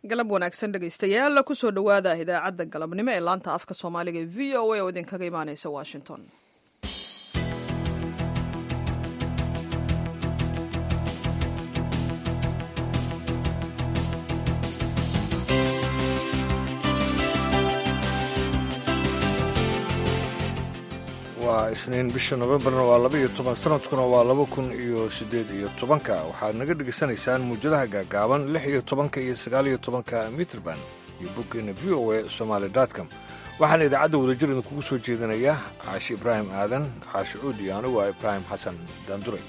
galab wanaagsan dhegaystayaal kusoo dhowaada idaacadda galabnimo ee laanta afka soomaaliga ee v o a oo idinkaga imaaneysa washington waa isniin bisha nofembarna waa laba iyo toban sanadkuna waa laba kun iyo siddeed iyo tobanka waxaad naga dhegaysanaysaan muujadaha gaagaaban lix iyo tobanka iyo sagaal iyo tobanka mitrband iyo boggeena v o a somaali com waxaana idaacadda wadajir idinkugu soo jeedinaya caashi ibraahim aadan caashi cuud iyo anigu ah ibraahim xasan daanduray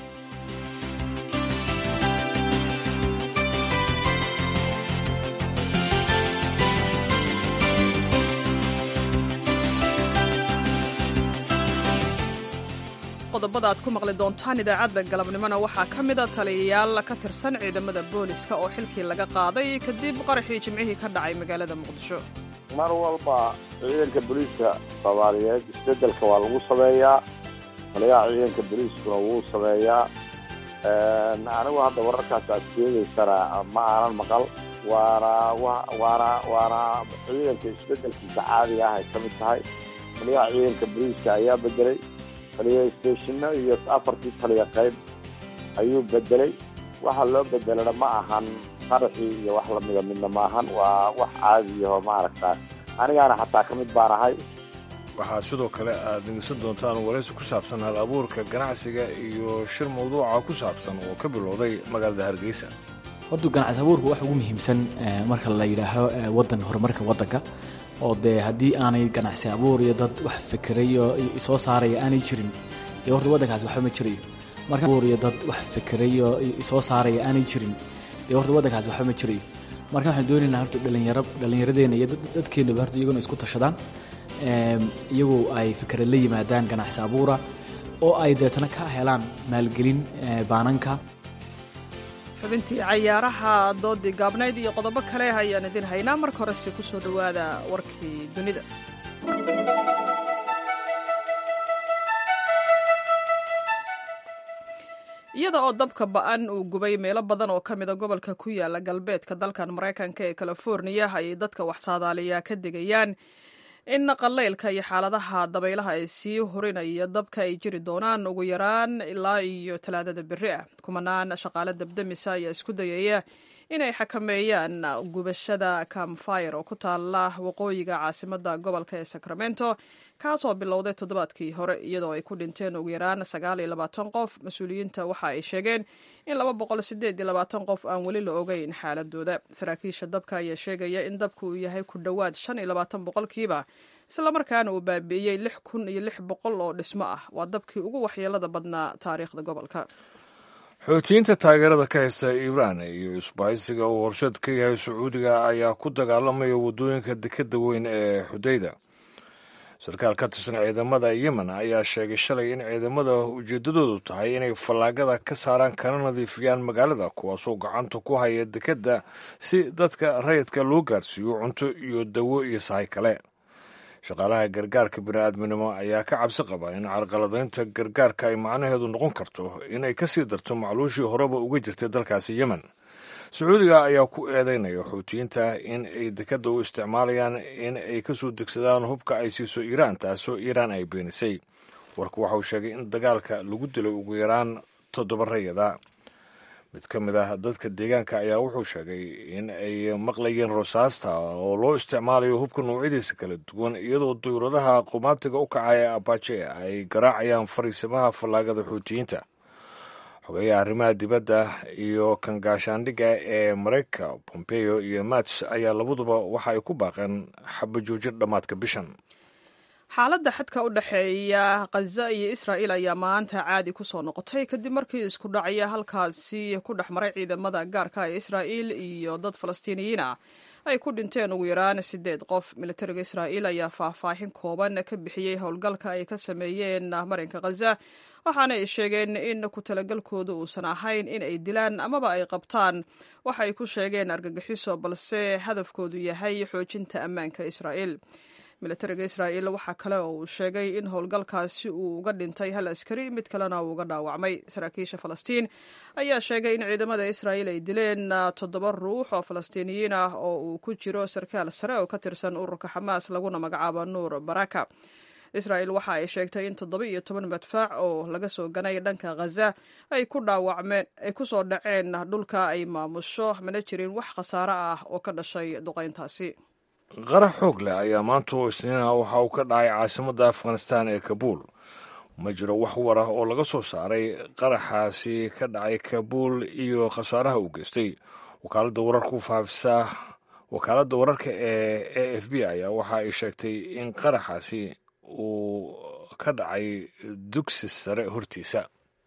qodobada aad ku maqli doontaan idaacadda galabnimona waxaa ka mida taliyayaal ka tirsan ciidamada booliska oo xilkii laga qaaday kadib qaraxii jimcihii ka dhacay magaalada muqdisho mar walba ciidanka booliiska soomaaliyeed isbeddelka waa lagu sameeyaa taliyaha ciidanka booliiskuna wuu sameeyaa anigu hadda wararkaas aad sheegaysana ma aanan maqal waana waana waana ciidanka isbeddelkiisa caadiga ah ay ka mid tahay taliyaha ciidanka booliiska ayaa bedelay taliya steshino iyo afartii taliya qayb ayuu bedelay waxa loo bedelana ma ahan qaraxii iyo wax lamida midna ma ahan waa wax caadiyaho maaragtaa anigaana xataa ka mid baan ahay waxaa sidoo kale aad dhegeysan doontaan waraysi ku saabsan hal abuurka ganacsiga iyo shir mawduuca ku saabsan oo ka bilowday magaalada hargeysa horta ganacsi abuurka waxa ugu muhiimsan marka la yidhaaho wadan horumarka waddanka oo dee haddii aanay ganacsi abuur iyo dad wax fikirayo soo saaraya aanay jirin dee horta waddankaasi waxba ma jirayo marka abuur iyo dad wax fikirayo soo saaraya aanay jirin dee horta waddankaasi waxba ma jirayo marka waxaan doonaynaa horta dhalinyaro dhallinyaradeenna iyo dadkeennaba horta iyaguna isku tashadaan iyagu ay fikra la yimaadaan ganacsi abuura oo ay deetana ka helaan maalgelin baananka xubintii cayaaraha doodii gaabnayd iyo qodobo kale ayaan idin haynaa marka horese ku soo dhowaada warkii dunida iyada oo dabka ba-an uu gubay meelo badan oo ka mida gobolka ku yaala galbeedka dalkan maraykanka ee californiya ayay dadka wax saadaaliyaa ka digayaan in qalaylka iyo xaaladaha dabaylaha ay sii hurinaya dabka ay jiri doonaan ugu yaraan ilaa iyo talaadada berri ah kumanaan shaqaale dabdamisa ayaa isku dayaya inay xakameeyaan gubashada camfire oo ku taala waqooyiga caasimada gobolka ee sacramento kaasoo bilowday toddobaadkii hore iyadoo ay ku dhinteen ugu yaraan sagaal iyo labaatan qof mas-uuliyiinta waxa ay sheegeen in laba boqol sideed iyo labaatan qof aan weli la ogeyn xaaladooda saraakiisha dabka ayaa sheegaya in dabku uu yahay ku dhowaad shan iyo labaatan boqolkiiba islamarkaana uu baabi'iyey lix kun iyo lix boqol oo dhismo ah waa dabkii ugu waxyeelada badnaa taariikhda gobolka xoutiyiinta taageerada ka haysta iiraan iyo isbahaysiga uu horseed ka yahay sacuudiga ayaa ku dagaalamaya waddooyinka dekadda weyn ee xudayda sarkaal ka tirsan ciidamada yemen ayaa sheegay shalay in ciidamada ujeeddadoodu tahay inay fallaagada ka saaraan kana nadiifiyaan magaalada kuwaasoo gacanta ku haya dekedda si dadka rayidka loo gaarsiiyo cunto iyo dawo iyo sahay kale shaqaalaha gargaarka bini'aadminimo ayaa ka cabsi qaba in carqaladaynta gargaarka ay macnaheedu noqon karto inay ka sii darto macluushii horeba uga jirtay dalkaasi yemen sacuudiga ayaa ku eedeynaya xuutiyiinta in ay dekadda u isticmaalayaan in ay ka soo degsadaan hubka ay siiso iiraan taasoo iiraan ay beenisay warku waxa uu sheegay in dagaalka lagu dilay ugu yaraan toddoba rayada mid ka mid ah dadka deegaanka ayaa wuxuu sheegay in ay maqlayeen rosaasta oo loo isticmaalayo hubka noocyadiisa kala duwan iyadoo dawladaha qumaatiga u kacaya abaje ay garaacayaan fariisimaha fallaagada xuutiyiinta xogeeyaha arrimaha dibadda iyo kan gaashaandhigga ee maraykanka pompeo iyo mats ayaa labaduba waxa ay ku baaqeen xabajoojin dhammaadka bishan xaaladda xadka u dhexeeya khaza iyo israa'il ayaa maanta caadi ku soo noqotay kadib markii isku dhacya halkaasi ku dhex maray ciidamada gaarka ee israa'il iyo dad falastiiniyiin ah ay ku dhinteen ugu yaraan siddeed qof militariga israa'iil ayaa faahfaahin kooban ka bixiyey howlgalka ay ka sameeyeen marinka khaza waxaana ay sheegeen in ku talagalkoodu uusan ahayn in ay dilaan amaba ay qabtaan waxa ay ku sheegeen argagixiso balse hadafkoodu yahay xoojinta ammaanka israa'iil militariga israa'iil waxaa kale oo uu sheegay in howlgalkaasi uu uga dhintay hal askari mid kalena uu uga dhaawacmay saraakiisha falastiin ayaa sheegay in ciidamada israa'iil ay dileen toddoba ruux oo falastiiniyiin ah oo uu ku jiro sarkaal sare oo ka tirsan ururka xamaas laguna magacaabo nuur baraka israa'iil waxa ay sheegtay in toddoba iyo toban madfaac oo laga soo ganay dhanka khaza ay ku dhaawacmeen ay ku soo dhaceen dhulka ay maamusho mana jirin wax khasaare ah oo ka dhashay duqayntaasi qarax xoog leh ayaa maanta oo isniina waxa uu ka dhacay caasimadda afghanistan ee kabuul ma jiro wax war ah oo laga soo saaray qaraxaasi ka dhacay kabuul iyo khasaaraha uu geystay wakaaladda wararku faafisa wakaaladda wararka ee a f b ayaa waxa ay sheegtay in qaraxaasi uu ka dhacay dugsi sare hortiisa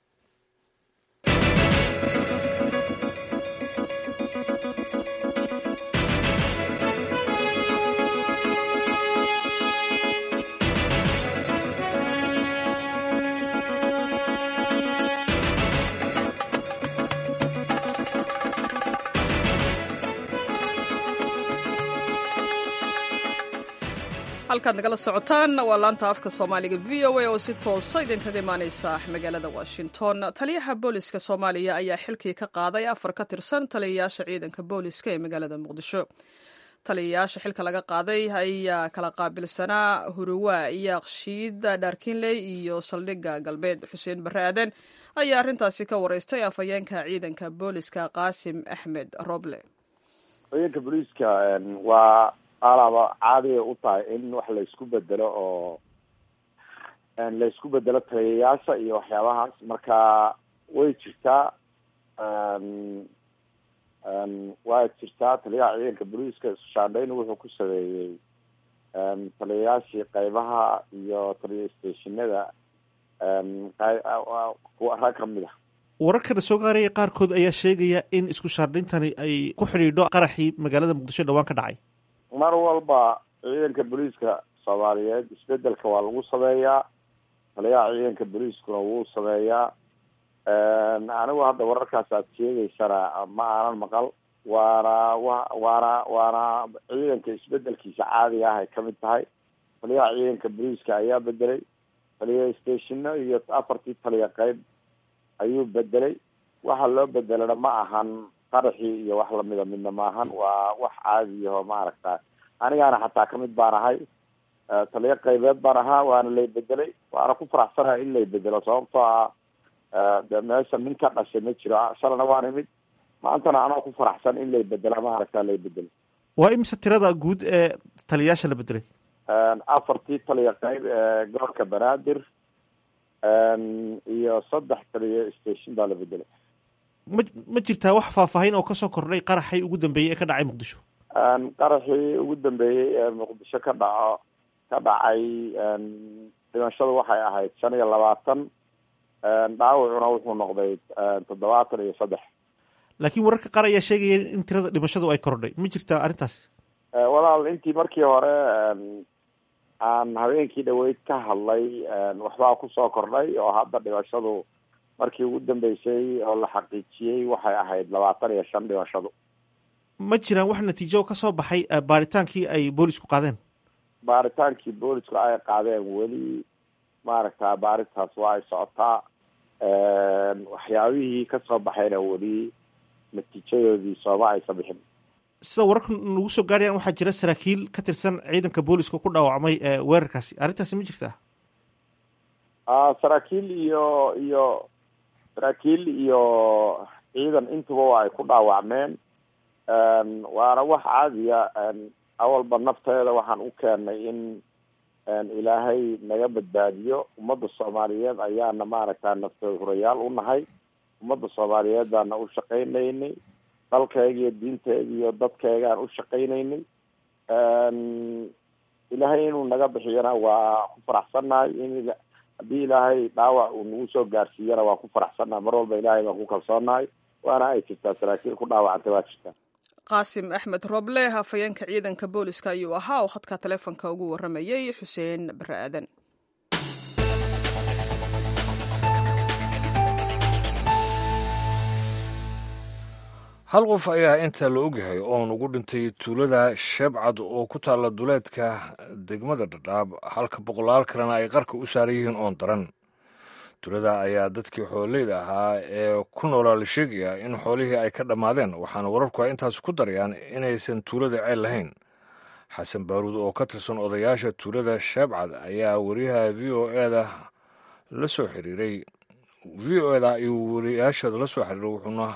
halkaad nagala socotaan waa laanta afka soomaaliga v o a oo si toosa idinkaga imaaneysa magaalada washington taliyaha booliska soomaaliya ayaa xilkii ka qaaday afar ka tirsan taliyayaasha ciidanka booliska ee magaalada muqdisho taliyayaasha xilka laga qaaday ayaa kala qaabilsanaa huruwa yaaqshiid dhaarkinley iyo saldhigga galbeed xuseen barre aaden ayaa arrintaasi ka wareystay afhayeenka ciidanka booliska qaasim axmed roble ciidanka booliiska waa alaaba caadiya u tahay in wax laysku bedelo oo laysku bedelo taliyayaasha iyo waxyaabahaas marka way jirtaa waa jirtaa taliyaha ciidanka booliiska iskushaandhayn wuxuu ku sameeyey taliyayaashii qeybaha iyo taliya stationada rag kamid ah wararkana soo gaaraya qaarkood ayaa sheegaya in isku shaandhayntani ay ku xidhiidho qaraxii magaalada muqdisho dhawaan ka dhacay mar walba ciidanka booliiska soomaaliyeed isbedelka waa lagu sameeyaa taliyaha ciidanka booliiskuna wuu sameeyaa anigu hadda wararkaas aad sheegeysana ma aanan maqal waana wa waana waana ciidanka isbedelkiisa caadiga ah ay kamid tahay taliyaha ciidanka booliiska ayaa bedelay taliya stationo iyo afartii taliya qeyb ayuu bedelay waxa loo bedelana ma ahan qaraxii iyo wax lamida midna maahan waa wax caadiyaho maaragta anigaana xataa kamid baan ahay taliyo qaybeed baan ahaa waana lay bedelay waana ku faraxsanahay in lay bedelo sababtoo ah de meesha nin ka dhashay ma jiro shalana waan imid maantana anoo ku faraxsan in lay bedela maaragta lay bedelo waa imise tirada guud ee taliyayaasha la bedelay afartii taliya qayb ee gobolka banaadir iyo saddex taliya station baa la bedelay ma ma jirtaa wax faahfaahin oo kasoo kordhay qaraxii ugu dambeeyey ee ka dhacay muqdisho qaraxii ugu dambeeyey ee muqdisho ka dhaco ka dhacay dhimashadu waxay ahayd shan iyo labaatan dhaawacuna wuxuu noqday toddobaatan iyo saddex laakiin wararka qaar ayaa sheegaya in tirada dhimashadu ay kordhay ma jirtaa arrintaas walaal intii markii hore aan habeenkii dhaweyd ka hadlay waxbaa kusoo kordhay oo hadda dhimashadu markii ugu dambeysay oo la xaqiijiyey waxay ahayd labaatan iyo shan dhimashadu ma jiraan wax natiijo ka soo baxay baaritaankii ay boolisku qaadeen baaritaankii boolisku ay qaadeen weli maaragta baarintaas waa ay socotaa waxyaabihii kasoo baxayna weli natiijadoodii sooma aysa bixin sida wararka nagu soo gaarayaan waxaa jira saraakiil ka tirsan ciidanka booliska ku dhaawacmay weerarkaasi arrintaasi ma jirtaa saraakiil iyo iyo saraakiil iyo ciidan intuba waa ay ku dhaawacmeen waana wax caadiya awalba nafteeda waxaan u keenay in ilaahay naga badbaadiyo ummadda soomaaliyeed ayaana maaragta nafteed hurayaal u nahay ummadda soomaaliyeed baana u shaqaynaynay dalkeega iyo diinteeda iyo dadkeegaan u shaqaynaynay ilaahay inuu naga bixiyana waa ku faraxsannahay in haddii ilaahay dhaawac uu nagu soo gaarsiiyana waa ku faraxsannahay mar walba ilaahay baan ku kalsoonahay waana ay jirtaa saraakiil ku dhaawacantay waa jirtaa qaasim axmed roble hafayeenka ciidanka booliska ayuu ahaa oo khadka taleefonka ugu waramayey xuseen bare aadan hal qof ayaa inta la ogyahay oon ugu dhintay tuulada sheebcad oo ku taalla duleedka degmada dhadhaab halka boqolaal kalena ay qarka u saaran yihiin oon daran tuulada ayaa dadkii xooleyda ahaa ee ku noolaa la sheegayaa in xoolihii ay ka dhammaadeen waxaana wararku ay intaas ku darayaan inaysan tuulada ceel lahayn xasan baaruud oo ka tirsan odayaasha tuulada sheebcad ayaa wariyaha v o eda la soo xiriiray v o eda ayuu wariyaasheeda la soo xiriiray wuxuuna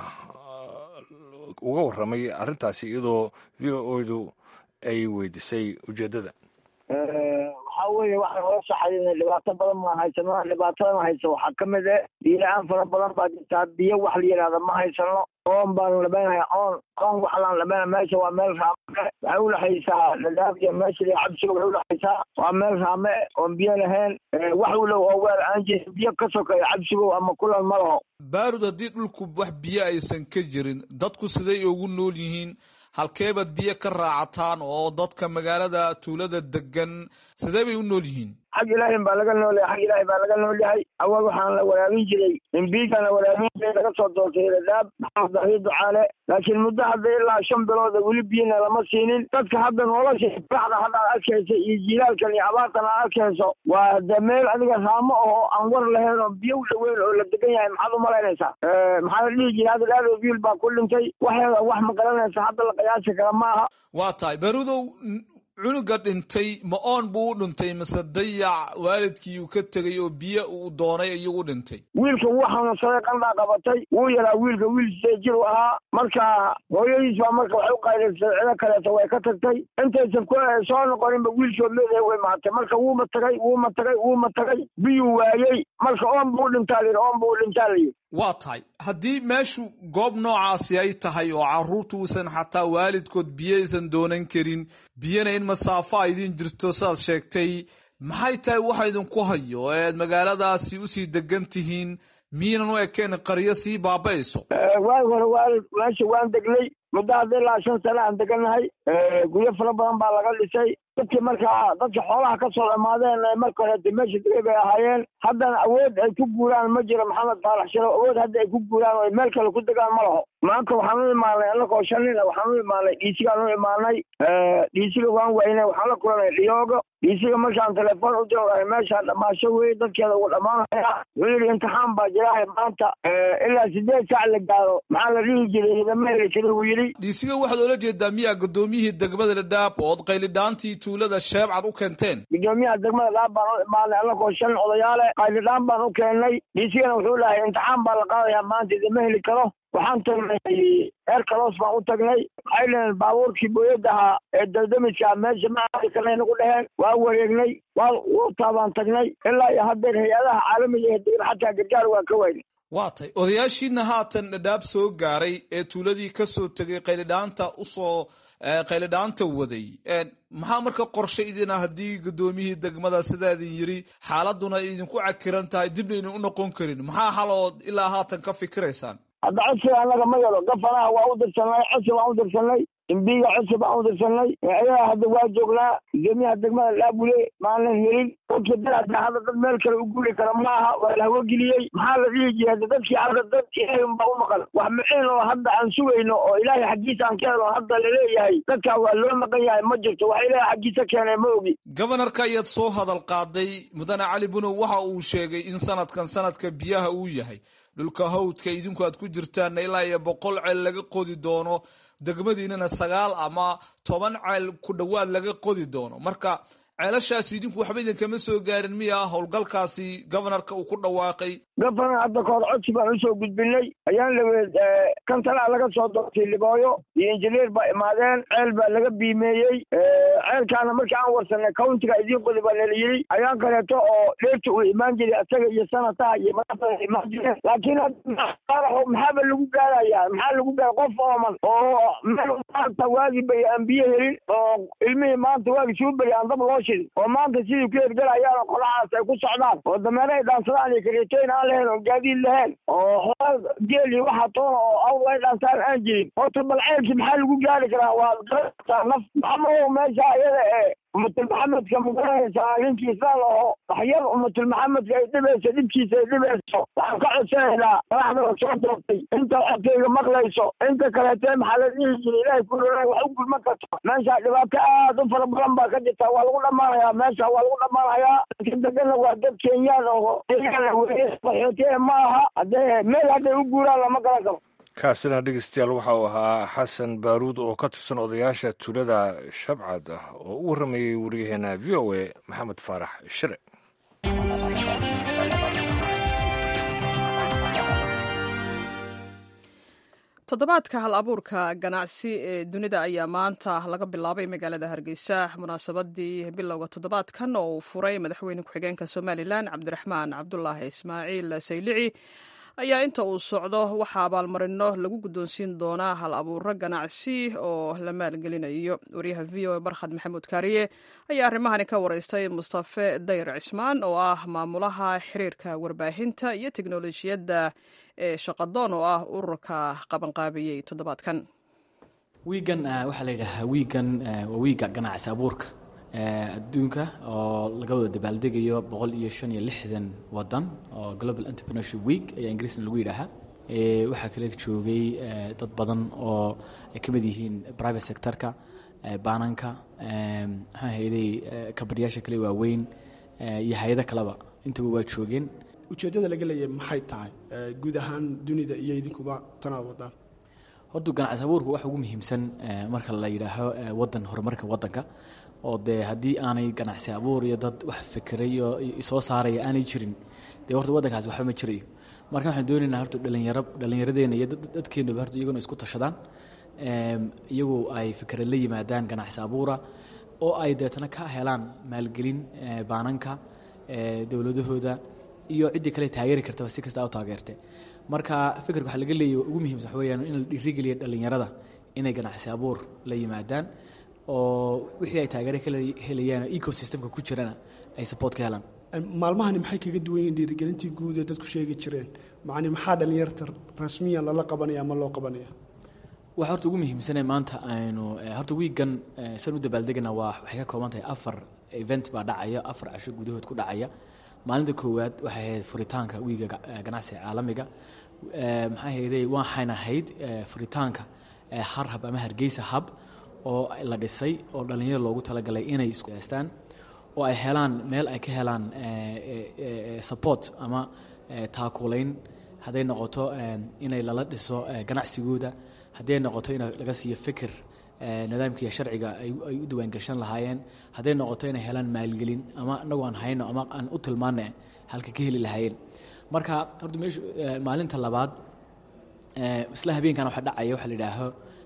uga warramay arrintaasi iyadoo v o edu ay weydiisay ujeeddada waxaa weeye waxaan ola saxaynay dhibaato badan ma haysano dhibaatadan haysa waxaa ka mid eh biyo-la-aan fara badan baa jirtaa biyo wax la yidhahda ma haysano oon baanu labeynaya oon oon waxlaan labeynaya meesha waa meel raame waxay udhexaysaa dhadhaab iyo meesha iyo cabsiga waxay udhexaysaa waa meel raame oon biyo lahayn wax ulow oo weel aan jirin biyo ka sokeeyo cabsigow ama kulan ma laho baarud haddii dhulku wax biyo aysan ka jirin dadku siday ugu nool yihiin halkeebaad biyo ka raacataan oo dadka magaalada tuulada degan sidee bay u nool yihiin xag ilaahin baa laga noolyahay xag ilaahi baa laga nool yahay awal waxaan la waraabin jiray imbiigaan la waraabin jiray laga soo doortay dhadhaab maxamed dahiir ducaale laakiin muddo hadda ilaa shan bilooda weli biyona lama siinin dadka hadda nolosha baxda hadda ad arkaysa iyo jilaalkan iyo abaartan aad arkayso waa de meel adiga raamo oo aan war lahayn oo biyo u dhaweyn oo la degan yahay maxaad u malaynaysaa maxaa la dhihi jiray hadda dhaado wiil baa ku dhintay waxeeda wax ma garanaysa hadda la qiyaasi kara ma aha waa tahay barudow cunuga dhintay ma oon buu u dhintay mise dayac waalidkii uu ka tegay oo biyo uu doonay ayuu u dhintay wiilka wuu xanuunsaday qandhaa qabatay wuu yaraa wiilka wiil sidee jir u ahaa marka hooyadiis baa marka waxay u qaydaysay cido kaleeto way ka tagtay intaysan ku soo noqoninba wiilkood leedahay way mahatay marka wuuma tagay wuuma tagay wuuma tagay biyuu waayey marka oon buu u dhintaa layidhi oon buu u dhintaa layidhi waa tahay haddii meeshu goob noocaasi ay tahay oo carruurtu uusan xataa waalidkood biyo aysan doonan karin biyana in masaafo a idin jirto sidaad sheegtay maxay tahay waxa idinku hayo ee aad magaaladaasi usii degan tihiin miyaynan u ekeen qaryo sii baaba'ayso waagi hore waalid meesha waan degnay muddo hadda ilaa shan sane aan degannahay guryo fara badan baa laga dhisay dadkii markaa dadka xoolaha ka soo dhamaadeen marka horeeta meesha degay bay ahaayeen haddana awood ay ku guuraan ma jiro maxamed faalax shiro awood hadda ay ku guuraan oo meel kale ku degaan ma laho maanta waxaan u imaanay annagoo shan nin waxaan u imaanay dhiisigaan u imaanay dhiisiga waan waynay waxaan la kulanay dhiyoogo dhiisiga markaan telefoon u diro meeshaa dhamaasho wey dadkeeda ugu dhammaanaya wuxuu yidhi imtixaan baa jirahay maanta ilaa sideed saac la gaaro maxaa la dhihi jiray idama heli jira wuu yidhi dhiisiga waxaad oola jeedaa miyaa gudoomiyihii degmada dhadhaab ood qaylidhaantii tuulada sheebcad u keenteen gudoomiyaha degmada dhaab baan u imaanay annagoo shan odayaale qaylidhaan baan u keennay dhiisigana wuxuu dhahay imtixaan baa la qaadayaa maanta idama heli karo waxaan tagnay eerkalos baan u tagnay waxay dhaheen baabuurkii booyadda ahaa ee daldamiska meesha ma aadi karnay nagu dheheen waa wareegnay waa wurtaa baan tagnay ilaa iyo haddeer hay-adaha caalamiga ee degan xataa gargaar waa ka waynay waa tay odayaashiina haatan dhadhaab soo gaaray ee tuuladii ka soo tegay qaylidhaanta usoo qaylidhaanta waday maxaa marka qorshe idin ah haddii gudoomiyihii degmada sidaa idin yiri xaaladuna idinku cakiran tahay dibna idin u noqon karin maxaa hal ood ilaa haatan ka fikiraysaan hadda codsiga annaga ma yaro gafanaha waa u dirsanay codsi baan u dirsanay imbiga codsi baan u dirsanay ayaga hadda waa joognaa gudoomiyaha degmada dhaabule maanan helin dadka daraadka hadda dad meel kale u guuri kara maaha waa la hawogeliyey maxaa la dhihi jiray hadda dadkii hadda dad ilaahay unbaa u maqan wax miciin oo hadda aan sugayno oo ilaahay xaggiisa aan ka helo hadda laleeyahay dadkaa waa loo maqan yahay ma jirto wax ilaahay xaggiisa keenay ma ogi gobanarka ayaad soo hadal qaaday mudane cali bunow waxa uu sheegay in sanadkan sanadka biyaha uu yahay dhulka hawdka idinku aad ku jirtaanna ilaa iyo boqol ceel laga qodi doono degmadiinana sagaal ama toban ceel ku dhowaad laga qodi doono marka ceelashaasi idinku waxba idinkama soo gaarin miya howlgalkaasi gobanarka uu ku dhawaaqay gafanar hadda kahor codsi baan usoo gudbinay ayaan laweed kantalaa laga soo doortay libooyo iyo injineer baa imaadeen ceel baa laga biimeeyey ceelkaana markii aan warsanay countiga idiin qodi baa nala yidhi ayaan kaleeto oo dheerta uu imaan jiray isaga iyo sanataha iyo madaxda imaan jireen laakiin qaaraxo maxaaba lagu gaarayaa maxaa lagu gaara qof ooman oo meel maanta waagi bay aan biyo helin oo ilmihii maanta waagi suu beri aan dab loo shidin oo maanta sidii ku hergelayaan oo qolahaas ay ku socdaan oo dameere ay dhaansadaan iyo kareetoyn aan lahayn oo gaadiid lahayn oo xoolaa geel iyo waxaa toona oo awr ay dhaantaan aan jirin horta bal ceelkii maxaa lagu gaari karaa waa garanaysaa naf maxamahow meesha iyada ee ummatulmaxamedka magaranaysaa ninkiisa laho waxyar ummatulmaxamedka ay dhibayso dhibkiisa ay dhibayso waxaan ka codsanaynaa madaxda la soo doortay inta codkayga maqlayso inta kaleete maxaa la dhihi jiray ilaahay ku roona wax u gulman karto meesha dhibaato aad u fara badan baa ka jirta waa lagu dhammaanayaa meesha waa lagu dhammaanayaa dadka degana waa dad kenyaan oo kenyaan weye qaxootiye ma aha haddee meel hadday u guuraan lama garan karo kaasina dhegeystayaal waxa uu ahaa xasan baaruud oo ka tirsan odayaasha tuulada shabcad ah oo u warramayey wariyaheena v o a maxamed faarax shire toddobaadka hal abuurka ganacsi ee dunida ayaa maanta laga bilaabay magaalada hargeysa munaasabadii bilowga toddobaadkan oo uu furay madaxweyne ku-xigeenka somalilan cabdiraxmaan cabdulaahi ismaaciil saylici ayaa inta uu socdo waxaa abaalmarino lagu guddoonsiin doonaa hal abuuro ganacsi oo la maalgelinayo waryaha v o a barkhad maxamuud kaariye ayaa arrimahani ka wareystay mustafe dayr cismaan oo ah maamulaha xiriirka warbaahinta iyo teknolojiyadda ee shaqadoon oo ah ururka qabanqaabiyey toddobaadkan wiigan waxaa la yidhaahaa wiigan waa wiiga ganacsi abuurka adduunka oo laga wada dabaaldegayo boqol iyo shan iyo lixdan wadan oo global entrepreneurship week ayaa ingiriisna lagu yidhaahaa waxaa kale joogay dad badan oo ay ka mid yihiin private sectorka baananka maxaa hayday kabadhiyaasha kale waaweyn iyo hay-ado kaleba intaba waa joogeen ujeeddada laga leeyahay maxay tahay guud ahaan dunida iyo idinkuba tanaad wadaan horta ganacsi abuurku waxa ugu muhiimsan marka la yidhaaho wadan horumarka wadanka oo dee haddii aanay ganacsi abuur iyo dad wax fikiray oo soo saaraya aanay jirin dee horta waddankaasi waxba ma jirayo marka waxaan doonaynaa horta dhalinyaro dhallinyaradeenna iyo dadkeenuba horta iyaguna isku tashadaan iyagu ay fikra la yimaadaan ganacsi abuura oo ay deetana ka helaan maalgelin baananka dowladahooda iyo ciddii kale taageeri kartaba si kasta u taageerte marka fikirka waxaa laga leeyahy ugu muhiimsan waxa weyaan in la dhiirigeliya dhallinyarada inay ganacsi abuur la yimaadaan oo wixii ay taageere ka helayaan ecosystemka ku jirana ay support ka helaan maalmahani maxay kaga duwan yihiin dhiirigelintii guud ee dadku sheegi jireen macni maxaa dhallinyarta rasmiyan lala qabanaya ama loo qabanaya waxa horta ugu muhiimsane maanta aynu horta wiigan san u dabaaldegana waa waxay ka kooban tahay afar event baa dhacaya afar casho gudahood ku dhacaya maalinta koowaad waxay ahayd furitaanka wiiga ganacsiga caalamiga maxay hayday waxayna ahayd furitaanka harhab ama hargeysa hub oo la dhisay oo dhallinyaro loogu talagalay inay isku heestaan oo ay helaan meel ay ka helaan support ama taakulayn hadday noqoto inay lala dhiso ganacsigooda hadday noqoto in laga siiyo fikir nidaamkiiyo sharciga ay u diiwaangashan lahaayeen hadday noqoto inay helaan maalgelin ama inagu aan hayno ama aan u tilmaana halka ka heli lahaayeen marka horta meeshu maalinta labaad isla habeenkan waxa dhacaya waxa la yidhaaho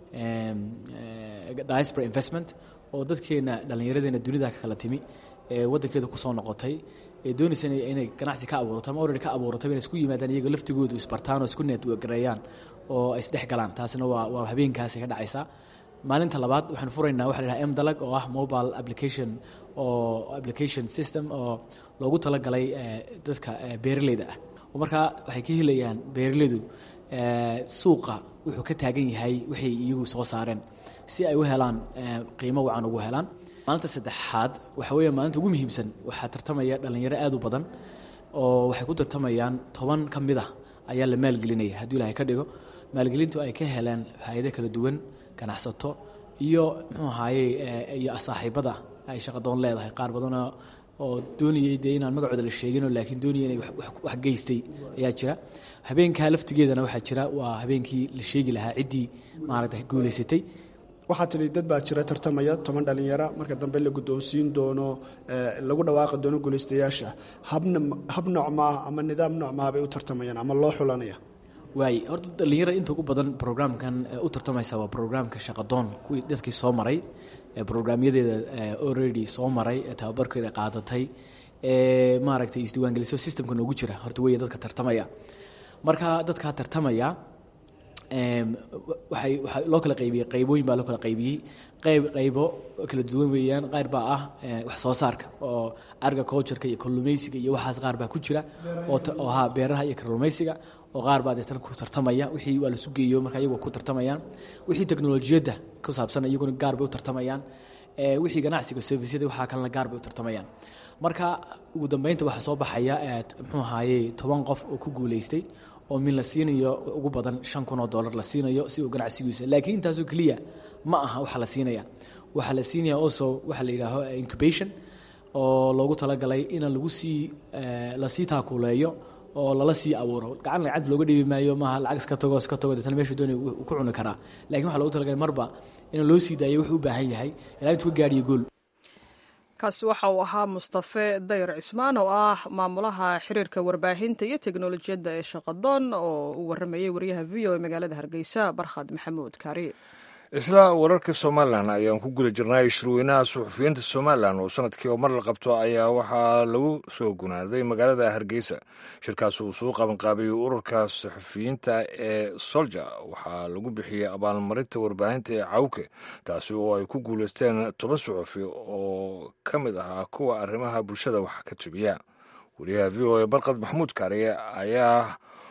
diaspora investment oo dadkeena dhallinyaradeena dunida ka kala timi ee waddankeeda kusoo noqotay ee doonaysa inay ganacsi ka abuurato ama already ka abuurato inay isku yimaadaan iyaga laftigoodu isbartaan oo isku networgareeyaan oo ay isdhex galaan taasina waa waa habeenkaasi ka dhacaysaa maalinta labaad waxaan furaynaa waxa la yidhaha m dalag oo ah mobile application oo application system oo loogu talagalay dadka beeraleyda ah oo markaa waxay ka helayaan beeraleydu suuqa wuxuu ka taagan yahay waxay iyagu soo saareen si ay u helaan qiimo wacan ugu helaan maalinta saddexaad waxa weeya maalinta ugu muhiimsan waxaa tartamaya dhallinyaro aad u badan oo waxay ku tartamayaan toban ka mid ah ayaa la maalgelinaya hadduu ilaahay ka dhigo maalgelintu ay ka heleen hay-ado kala duwan ganacsato iyo muxuu ahaaye iyo saaxiibada ay shaqadoon leedahay qaar badanoo oo doonayay dee inaan magacooda la sheeginoo laakiin doonaya inay wax geystay ayaa jira habeenkaa laftigeedana waxaa jira waa habeenkii la sheegi lahaa ciddii maaragta guulaysatay waxaa tidhi dad baa jira tartamaya toban dhallinyara marka dambe la guddoonsiin doono lagu dhawaaqi doono guulaystayaasha habna hab noocmaa ama nidaam noocmaa bay u tartamayaan ama loo xulanaya waay horta dhallinyarada inta ugu badan programkan u tartamaysa waa programka shaqadoon kuwii dadkii soo maray brograamyadeeda already soo maray ee tababarkeeda qaadatay ee maaragtay isdiiwaangeliso systemka noogu jira horta weya dadka tartamaya marka dadkaa tartamaya waxay waxaa loo kala qaybiyey qaybooyin baa loo kala qaybiyey qayb qaybo kala duwan weeyaan qaar baa ah wax soo saarka oo agricultureka iyo kalluumaysiga iyo waxaas qaar baa ku jira oo ha beeraha iyo kalluumaysiga oo qaar baa deetana ku tartamaya wixii waa la sugeeyo marka iyagu ku tartamayaan wixii teknolojiyadda ku saabsan iyaguna gaar bay u tartamayaan wixii ganacsiga servisyada waxaa kalena gaar bay u tartamayaan marka ugu dambeynta waxaa soo baxaya muxuu ahaaye toban qof oo ku guulaystay oo min la siinayo ugu badan shan kun oo dollar la siinayo si uu ganacsigiisa laakiin intaasoo keliya ma aha waxa la siinaya waxaa la siinaya also waxaa la yidhaaho incubation oo loogu talagalay in lagu sii lasii taakuleeyo oo lala sii abuuro gacan lacag looga dhibi maayo maaha lacag iska tago iska tago deetana meeshu doonay ku cuni karaa lakin waxa loogu talagalay marba in loo sii daayo wuxuu u baahan yahay ilaa intuu ka gaadhiyo gool kaasi waxa uu ahaa mustafe dayr cismaan oo ah maamulaha xiriirka warbaahinta iyo teknolojiyadda ee shaqadoon oo uu waramayey wariyaha v o e magaalada hargeysa barkhad maxamuud kaari isla wararka somalilan ayaan ku guda jirnay shirweynaha suxufiyiinta somalilan oo sanadkii oo mar la qabto ayaa waxaa lagu soo gunaaday magaalada hargeysa shirkaas uu soo qabanqaabiyey ururka suxufiyiinta ee solja waxaa lagu bixiyey abaalmarinta warbaahinta ee cawke taasi oo ay ku guuleysteen toban suxufi oo ka mid ahaa kuwa arrimaha bulshada wax ka jabiya wariyaha v o e barkad maxamuud kaariye ayaa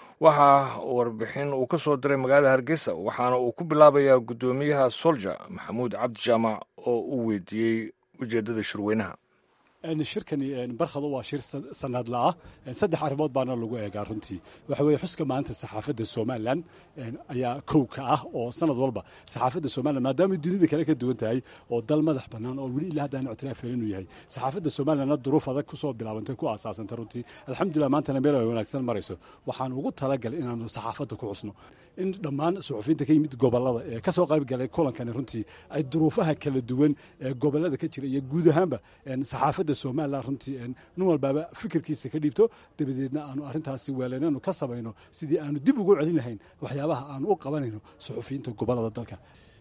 waxaa warbixin uu ka soo diray magaalada hargeysa waxaana uu ku bilaabayaa guddoomiyaha solja maxamuud cabdi jaamac oo uu weydiiyey ujeeddada shirweynaha shirkani barkhado waa shir sanadla ah saddex arrimood baana lagu eegaa runtii waxa weeye xuska maanta saxaafadda somalilan ayaa kow ka ah oo sanad walba saxaafadda somalilan maadaama dunida kale ka duwan tahay oo dal madax bannaan oo weli ilaa haddaan ictiraaf helin uu yahay saxaafadda somalilanna duruuf adag ku soo bilaabantay ku aasaasantay runtii alxamdulillah maantana meel ay wanaagsan marayso waxaan ugu talagalay inaanu saxaafadda ku xusno in dhammaan suxufiyiinta ka yimid gobollada ee ka soo qayb galay kulankani runtii ay duruufaha kala duwan ee gobollada ka jira iyo guud ahaanba saxaafadda somalilan runtii nin walbaaba fikirkiisa ka dhiibto dabadeedna aanu arrintaasi weelananu ka samayno sidii aanu dib ugu celin lahayn waxyaabaha aanu u qabanayno suxufiyiinta gobollada dalka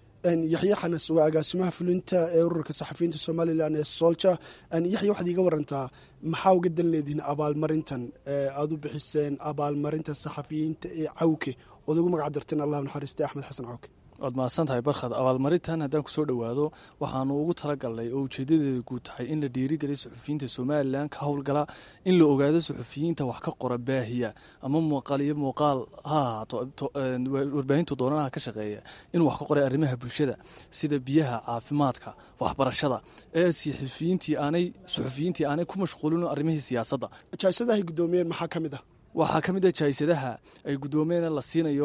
yaxya xanas waa agaasimaha fulinta ee ururka saxafiyiinta somalilan ee solja yaxya waxaad iiga warantaa maxaa uga dan leedihiin abaalmarintan aad u bixiseen abaalmarinta saxafiyiinta ee cawke ood ugu magac darteen allah naxariiste axmed xasan cawke waad mahadsan tahay barkhad abaalmarintan haddaan kusoo dhowaado waxaanu ugu talagalnay oo ujeedadeeda guud tahay in la dhiirigeliya suxufiyiinta somalilan ka howlgala in la ogaado suxufiyiinta wax ka qora baahiya ama muuqaal iyo muuqaal ha ahaato warbaahintu doonanaha ka shaqeeya inuu wax ka qoray arrimaha bulshada sida biyaha caafimaadka waxbarashada ee suxufiyiintii aanay suxufiyiintii aanay ku mashquulin arrimihii siyaasadda jaasadahay guddoomiyeen maxaa ka mid ah waxaa ka mid ah jaysadaha ay guddoomeena la siinayo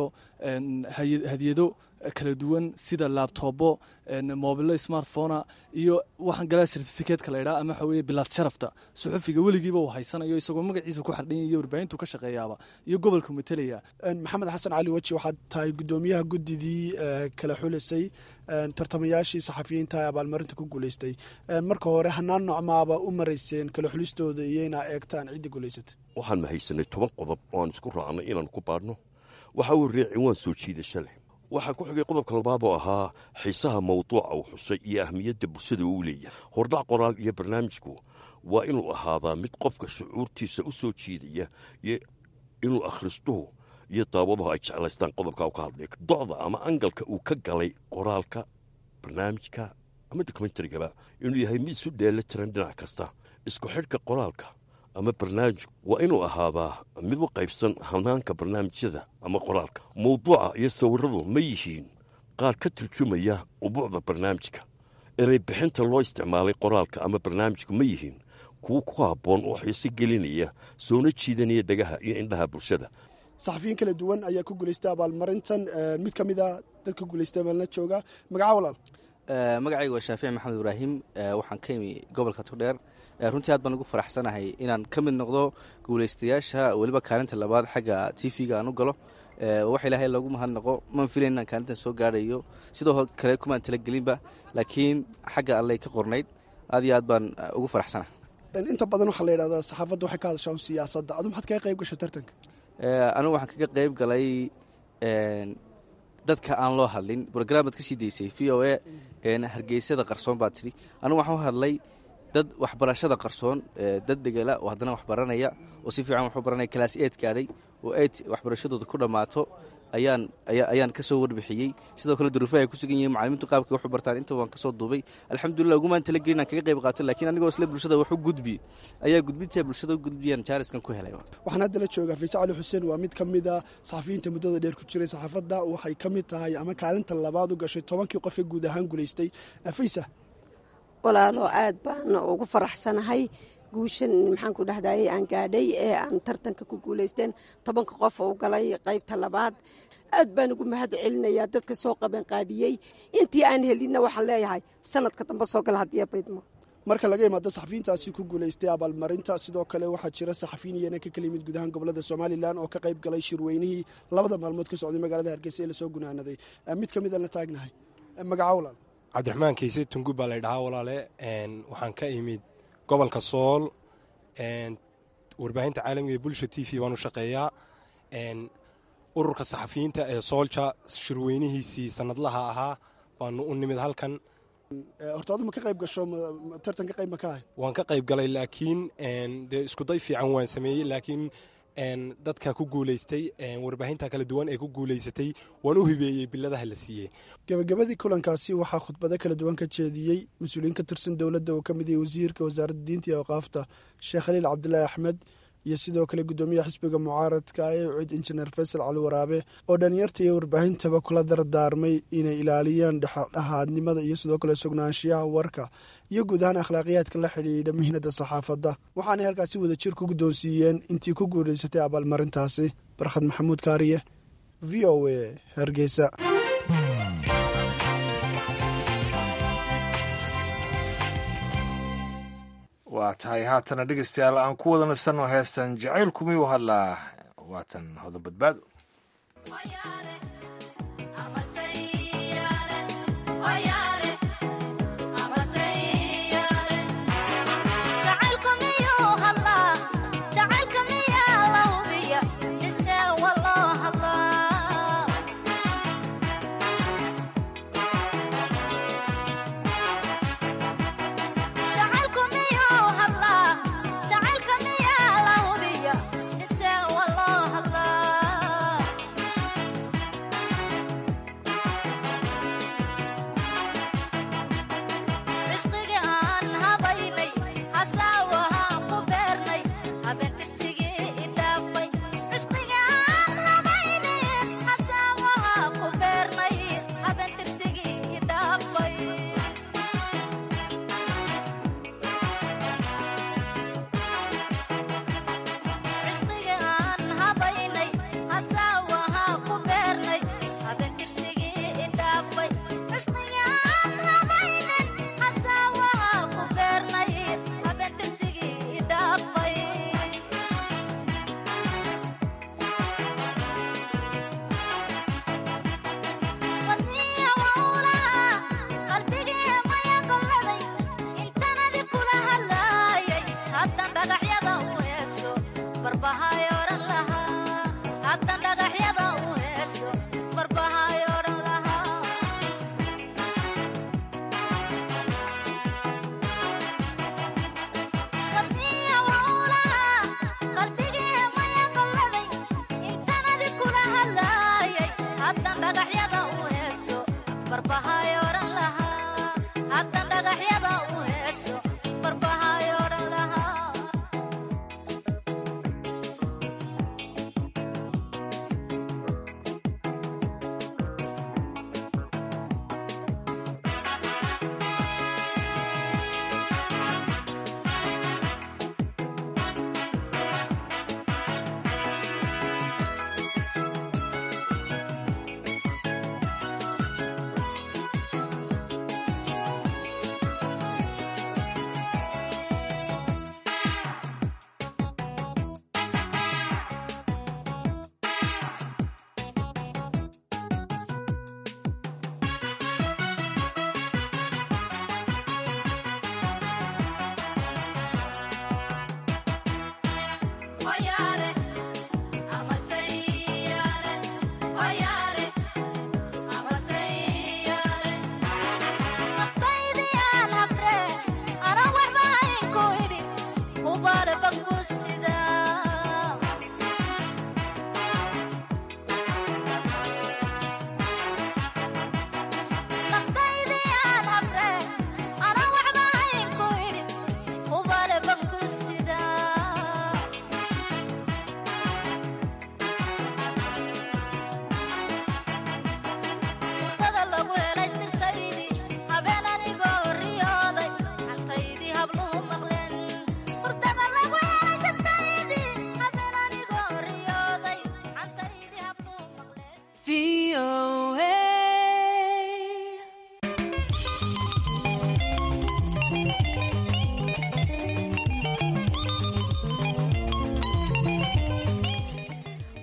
hadiyado kala duwan sida laabtoobo mobilo smartphona iyo waxaan galaa certificatka la idhaha ama waxa weye bilaad sharafta suxufiga weligiiba uu haysanayo isagoo magaciisa ku xardhan iyo warbaahintu ka shaqeeyaaba iyo gobolka matelaya maxamed xasan cali weji waxaad tahay guddoomiyaha guddidii kala xulisay tartamayaashii saxafiyiinta ee abaalmarinta ku guuleystay marka hore hanaan nocmaaba u marayseen kala xulistooda iyo inaa eegtaan ciddii guulaysatay waxaan mahaysanay toban qodob oo aan isku raacnay inaan ku baadhno waxa uu reecin waan soo jiidasha leh waxaa ku xigay qodobka labaad oo ahaa xiisaha mawduuca uu xusay iyo ahmiyadda bulshada uu leeyahay hordhac qoraal iyo barnaamijku waa inuu ahaadaa mid qofka shucuurtiisa u soo jiidaya iyo inuu akhristuhu iyo daawaduhu ay jeclaystaan qodobka u ka hadlay docda ama angalka uu ka galay qoraalka barnaamijka ama dokumentarigaba inuu yahay mid isu dheela tiran dhinac kasta isku xidhka qoraalka ama barnaamijku waa inuu ahaadaa mid u qaybsan hanaanka barnaamijyada ama qoraalka mawduuca iyo sawiradu ma yihiin qaar ka turjumaya ubuucda barnaamijka erey bixinta loo isticmaalay qoraalka ama barnaamijku ma yihiin kuwo ku habboon oo xiise gelinaya soona jiidanaya dhagaha iyo indhaha bulshada saxafiyiin kala duwan ayaa ku guulaystay abaalmarintan mid ka mid a dadka guulaystay maalna jooga magaca walaal magacayga waa shaafici maxamed ibraahim waxaan ka imi gobolka togdheer runtii aad baan ugu faraxsanahay inaan ka mid noqdo guulaystayaasha weliba kaalinta labaad xagga t v-ga aan u galo wax ilaahay loogu mahadnaqo man filayn inaan kaalintan soo gaarayo sidoo kale kumaan talagelinba laakiin xagga alley ka qornayd aad iyo aad baan ugu faraxsanahay inta badan waxaa la yidhahdaa saxaafadda waxay ka hadashaan siyaasadda adu maxaad kaga qayb gashay tartanka anigu waxaan kaga qayb galay dadka aan loo hadlin brograamaad ka sii daysay v o a hargeysada qarsoon baad tidhi anigu waxaan u hadlay dad waxbarashada qarsoon dad degela oo haddana waxbaranaya oo si fiican waxu baranaya kalaas eed gaadhay oo eed waxbarashadooda ku dhammaato ayaan ayaan ka soo warbixiyey sidoo kale duruufaha ay ku sugan yihiin macalimiintu qaabkay waxu bartaan inta waan ka soo duubay alxamdulillah ugumaan talagelin aan kaga qayb qaato lakiin anigoo isla bulshada wax u gudbi ayaa gudbinta bulshada u gudbiyaan jaariskan ku helay waxaan hadda la joogaa faise cali xuseen waa mid ka mid a saxafiyiinta muddada dheer ku jiray saxaafadda waxay ka mid tahay ama kaalinta labaad u gashay tobankii qof ee guud ahaan guulaystay faysa walaalo aad baan ugu faraxsanahay guushan maxaanku dhahdaye aan gaadhay ee aan tartanka ku guulaysteen tobanka qof u galay qaybta labaad aad baan ugu mahad celinayaa dadka soo qabanqaabiyey intii aan helinna waxaan leeyahay sanadka dambe soo gala haddii baydmo marka laga imaado saxafiyiintaasi ku guulaystay abaalmarinta sidoo kale waxaa jira saxafiyin iyana ka kala yimid gudahaan gobolada somalilan oo ka qayb galay shirweynihii labada maalmood ka socday magaalada hargeysa ee lasoo gunaanaday mid ka midaan la taagnahay magaca walaal cabdiraxmaan kayse tungub baa laydhahaa walaale waxaan ka imid gobolka sool warbaahinta caalamiga ee bulsha t v baan u shaqeeyaa ururka saxafiyiinta ee soolja shirweynihiisii sanadlaha ahaa baanu u nimid halkan horta adu ma ka qayb gasho tartanka qayb ma ka ahay waan ka qayb galay laakiin dee iskuday fiican waan sameeyey laakiin dadka ku guulaystay warbaahinta kala duwan ee ku guulaysatay waan u hibeeyey biladaha la siiyey gabagabadii kulankaasi waxaa khudbado kala duwan ka jeediyey mas-uuliyiin ka tirsan dowladda oo ka mid yahay wasiirka wasaaradda diinta iyo awqaafta sheekh khaliil cabdulaahi axmed iyo sidoo kale guddoomiyaha xisbiga mucaaradka ee cid injineer faysal cali waraabe oo dhalinyarta iyo warbaahintaba kula dardaarmay inay ilaaliyaan dhexdhexaadnimada iyo sidoo kale sugnaanshiyaha warka iyo guud ahaan akhlaaqiyaadka la xidhiidha mihnada saxaafadda waxaanay halkaasi wadajir ku guddoonsiiyeen intii ku guulaysatay abaalmarintaasi barkhad maxamuud kaariye v o a hargeysa waa tahay haatana dhegeystayaal aan ku wada nasanno heestan jacaylku miyuu hadlaa waatan hodan badbaado Hasawa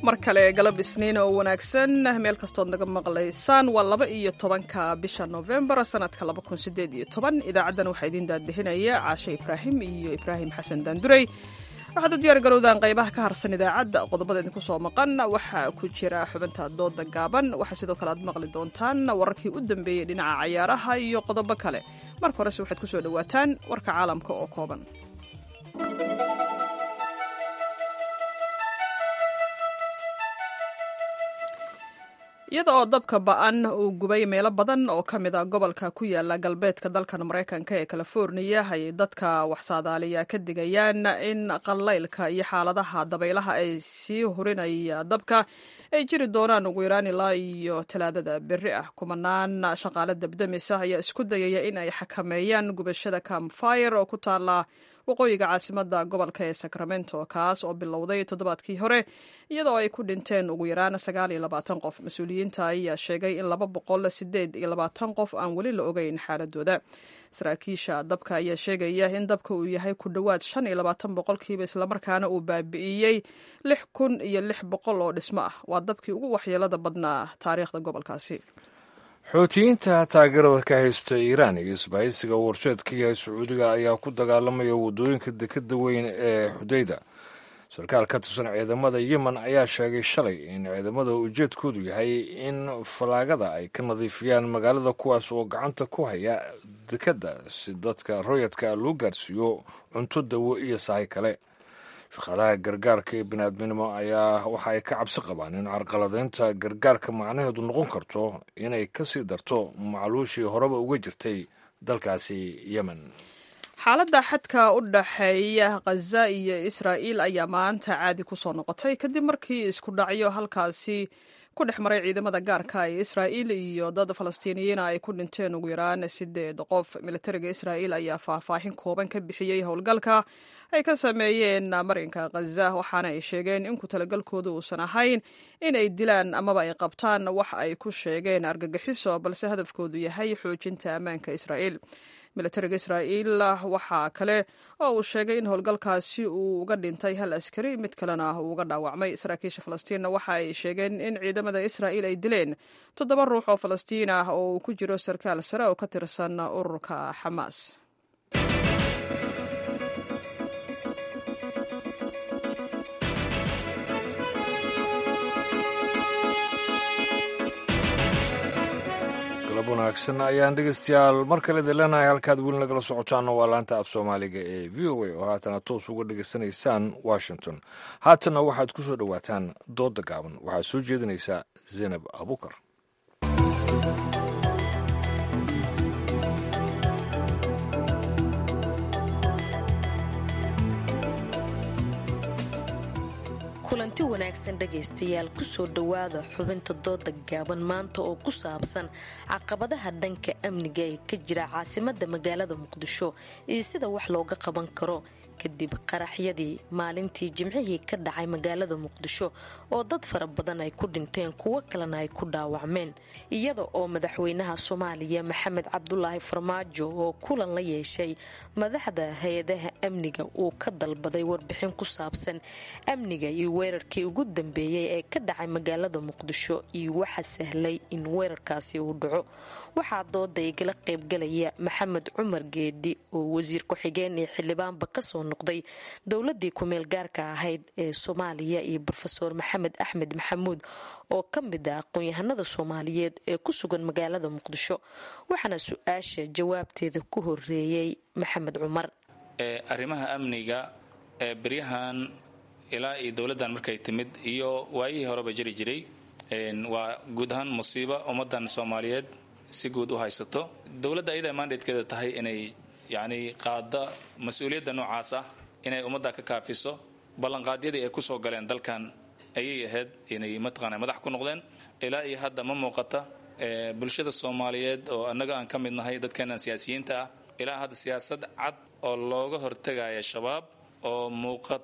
mar kale galab isniin oo wanaagsan meel kastood naga maqlaysaan waa laba iyo tobanka bisha novembar sanadka laba kun sideed iyo toban idaacaddan waxaa idiin daadihinaya caashe ibraahim iyo ibraahim xasan daandurey waxaad u diyaar garowdaan qaybaha ka harsan idaacadda qodobada idinku soo maqan waxaa ku jira xubinta dooda gaaban waxaa sidoo kale aad maqli doontaan wararkii u dambeeyey dhinaca cayaaraha iyo qodobo kale marka horese waxaad ku soo dhowaataan warka caalamka oo kooban iyada oo dabka ba-an uu gubay meelo badan oo ka mid a gobolka ku yaala galbeedka dalkan maraykanka ee californiya ayay dadka waxsaadaaliya ka digayaan in qallaylka iyo xaaladaha dabaylaha ay sii hurinaya dabka ay jiri doonaan ugu yaraan ilaa iyo talaadada berri ah kumanaan shaqaale dabdamisa ayaa isku dayaya in ay xakameeyaan gubashada campfire oo ku taala waqooyiga caasimada gobolka ee sacramento kaas oo bilowday toddobaadkii hore iyadoo ay ku dhinteen ugu yaraan sagaal iyo labaatan qof mas-uuliyiinta ayaa sheegay in laba boqol sideed iyo labaatan qof aan weli la ogeyn xaaladooda saraakiisha dabka ayaa sheegaya in dabka uu yahay ku dhowaad shan iyo labaatan boqolkiiba islamarkaana uu baabi'iyey lix kun iyo lix boqol oo dhismo ah waa dabkii ugu waxyeelada badnaa taariikhda gobolkaasi xoutiyiinta taageerada ka haysta iiraan iyo isbahaysiga warsheed ka yahay sacuudiga ayaa ku dagaalamaya waddooyinka dekeda weyn ee xudayda sarkaal ka tirsan ciidamada yemen ayaa sheegay shalay in ciidamada ujeedkoodu yahay in falaagada ay ka nadiifiyaan magaalada kuwaas oo gacanta ku haya dekadda si dadka royadka loo gaarsiiyo cunto dawo iyo sahay kale shaqaalaha gargaarka ee biniaadminimo ayaa waxa ay ka cabsi qabaan in carqaladeynta gargaarka macnaheedu noqon karto inay ka sii darto macluushii horeba uga jirtay dalkaasi yemen xaaladda xadka u dhaxeeya khaza iyo israa'iil ayaa maanta caadi ku soo noqotay kadib markii isku dhacyo halkaasi ku dhex maray ciidamada gaarka ee israa'iil iyo dad falastiiniyiina ay ku dhinteen ugu yaraan sideed qof militariga israa'iil ayaa faahfaahin kooban ka bixiyey howlgalka ay ka sameeyeen marinka khaza waxaana ay sheegeen in ku talagalkooda uusan ahayn in ay dilaan amaba ay qabtaan wax ay ku sheegeen argagixiso balse hadafkoodu yahay xoojinta ammaanka israa'iil militariga israa'iil waxaa kale oo uu sheegay in howlgalkaasi uu uga dhintay hal askari mid kalena uu uga dhaawacmay saraakiisha falastiinna waxa ay sheegeen in ciidamada israa'iil ay dileen toddoba ruux oo falastiin ah oo uu ku jiro sarkaal sare oo ka tirsan ururka xamaas wanaagsan ayaan dhegeystayaal mar kale idin leenahay halkaad weli nagala socotaana waa laanta af soomaaliga ee v o a oo haatana toos uga dhegeysanaysaan washington haatana waxaad ku soo dhowaataan dooda gaaban waxaad soo jeedinaysaa zaynab abukar kulanti wanaagsan dhegaystayaal kusoo dhowaada xubinta dooda gaaban maanta oo ku saabsan caqabadaha dhanka amniga ee ka jira caasimada magaalada muqdisho iyo sida wax looga qaban karo kadib qaraxyadii maalintii jimcihii ka dhacay magaalada muqdisho oo dad fara badan ay ku dhinteen kuwo kalena ay ku dhaawacmeen iyada oo madaxweynaha soomaaliya maxamed cabdulaahi farmaajo oo kulan la yeeshay madaxda hay-adaha amniga uu ka dalbaday warbixin ku saabsan amniga iyo weerarkii ugu dambeeyey ee ka dhacay magaalada muqdisho iyo waxa sahlay in weerarkaasi uu dhaco waxaa dooda igala qaybgalaya maxamed cumar geedi oo wasiir ku-xigeen ee xildhibaanba kasoo noqday dowladii kumeel gaarka ahayd ee soomaaliya iyo rofeor maxamed axmed maxamuud oo ka mid ah aqoon-yahanada soomaaliyeed ee ku sugan magaalada muqdisho waxaana su-aasha jawaabteeda ku horeeyey maxamed cumar arrimaha amniga ee beryahan ilaa iyo dowladdan markay timid iyo waayihii horeba jiri jiray waa guud ahaan musiibo ummadan soomaaliyeed si guud u haysato dowladda ayadaa mandatekeeda tahay inay yacni qaada mas-uuliyadda noocaas ah inay ummadda ka kaafiso ballanqaadyadii ay kusoo galeen dalkan ayay ahayd inay mataqaana madax ku noqdeen ilaa iyo hadda ma muuqata bulshada soomaaliyeed oo annaga aan ka mid nahay dadkeenan siyaasiyiinta ah ilaa hadda siyaasad cad oo looga hortegaya shabaab oo muuqata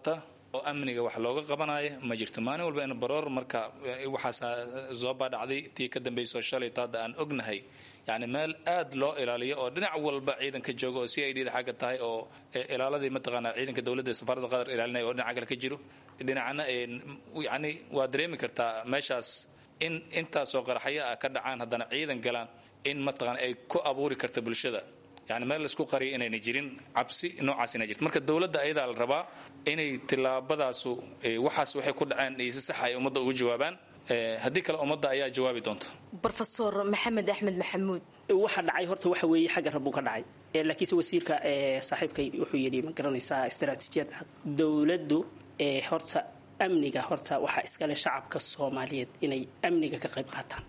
oo amniga wax looga qabanayo ma jirto maalin walba in baroor marka waxaas zooba dhacday tii ka dambayso shalay taada aan ognahay yani meel aad loo ilaaliyo oo dhinac walba ciidanka jooga oo c i d da xagga tahay oo ilaaladii mataqaanaa ciidanka dowladda safaaradda qatar ilaalinaya oo dhinaca kale ka jiro dhinacna yani waa dareemi kartaa meeshaas in intaasoo qaraxyo ah ka dhacaan haddana ciidan galaan in mataqaana ay ku abuuri karta bulshada yani meel laisku qariyo inayna jirin cabsi noocaas ina jirto marka dowladda ayadaa la rabaa inay tilaabadaasu waxaas waxay ku dhaceen iyo si saxa ay ummadda ugu jawaabaan haddii kale ummadda ayaa jawaabi doonta rofesor maxamed axmed maxamuud waxa dhacay horta waxa weeye xagga rabbuu ka dhacay laakiinse wasiirka saaxiibkay wuxuu yidhi ma garanaysaa istaraatiijiyad cad dowladdu horta amniga horta waxaa iskale shacabka soomaaliyeed inay amniga ka qayb qaataan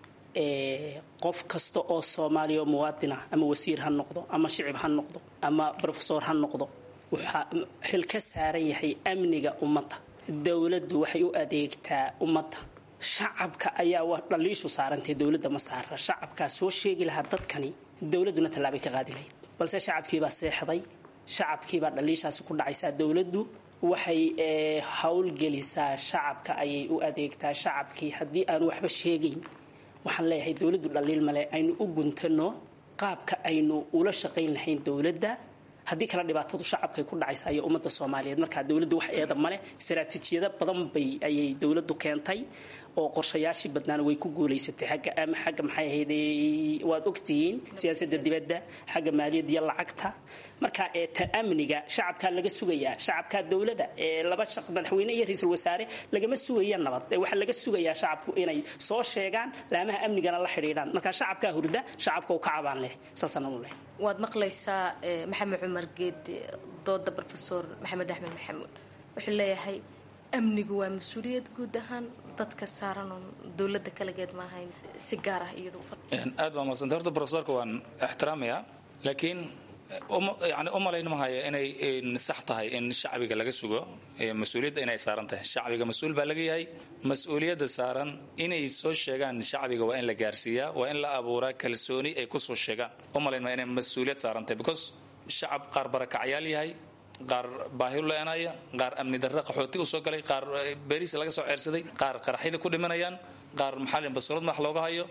qof kasta oo soomaaliya oo muwaadin ah ama wasiir ha noqdo ama shicib ha noqdo ama rofesor ha noqdo waxaa xil ka saaran yahay amniga ummadda dowladdu waxay u adeegtaa ummadda shacabka ayaa dhaliishu saarantay dowladda ma saara shacabkaa soo sheegi lahaa dadkani dowladduna tallaabay ka qaadi lahayd balse shacabkiibaa seexday shacabkiibaa dhaliishaasi ku dhacaysaa dowladdu waxay howlgelisaa shacabka ayay u adeegtaa shacabkii haddii aanu waxba sheegayn waxaan leeyahay dowladdu dhaliil male aynu u guntano qaabka aynu ula shaqayn lahayn dowladda haddii kale dhibaatadu shacabkay ku dhacaysa iyo ummadda soomaaliyeed markaa dowladdu wax eeda male istaraatiijiyado badan bay ayay dowladdu keentay oo qorshayaashii badnaana way ku guulaysatay xagga ama xagga maxay ahayd waad ogtihiin siyaasadda dibadda xagga maaliyadda iyo lacagta marka ee ta amniga shacabkaa laga sugayaa shacabkaa dowladda ee laba shaq madaxweyne iyo ra-iisul wasaare lagama sugaya nabad waxaa laga sugayaa shacabku inay soo sheegaan laamaha amnigana la xidhiidhaan marka shacabkaa hurda shacabka u ka cabaan leh saasaan u leh waad maqlaysaa maxamed cumar geedi dooda rofesor maxamed axmed maxamuud wuxuu leeyahay amnigu waa mas-uuliyad guud ahaan dadka saaran oon dowladda kalageed ma ahayn si gaar ah iyadu aad baa madsanta horta profesorka waan ixtiraamayaa laakiin yani u malayn mahaya inay sax tahay in shacbiga laga sugo mas-uuliyadda inay saaran tahay shacbiga mas-uul baa laga yahay mas-uuliyadda saaran inay soo sheegaan shacbiga waa in la gaarsiiyaa waa in la abuuraa kalsooni ay kusoo sheegaan u malayn maya inay mas-uuliyad saaran tahay because shacab qaar barakacyaal yahay qaar baahi u leenaya qaar amni darre qaxooti u soo galay qaar beriis laga soo ceersaday qaar qaraxyada ku dhimanayaan qaar maxaa basurad madax looga hayo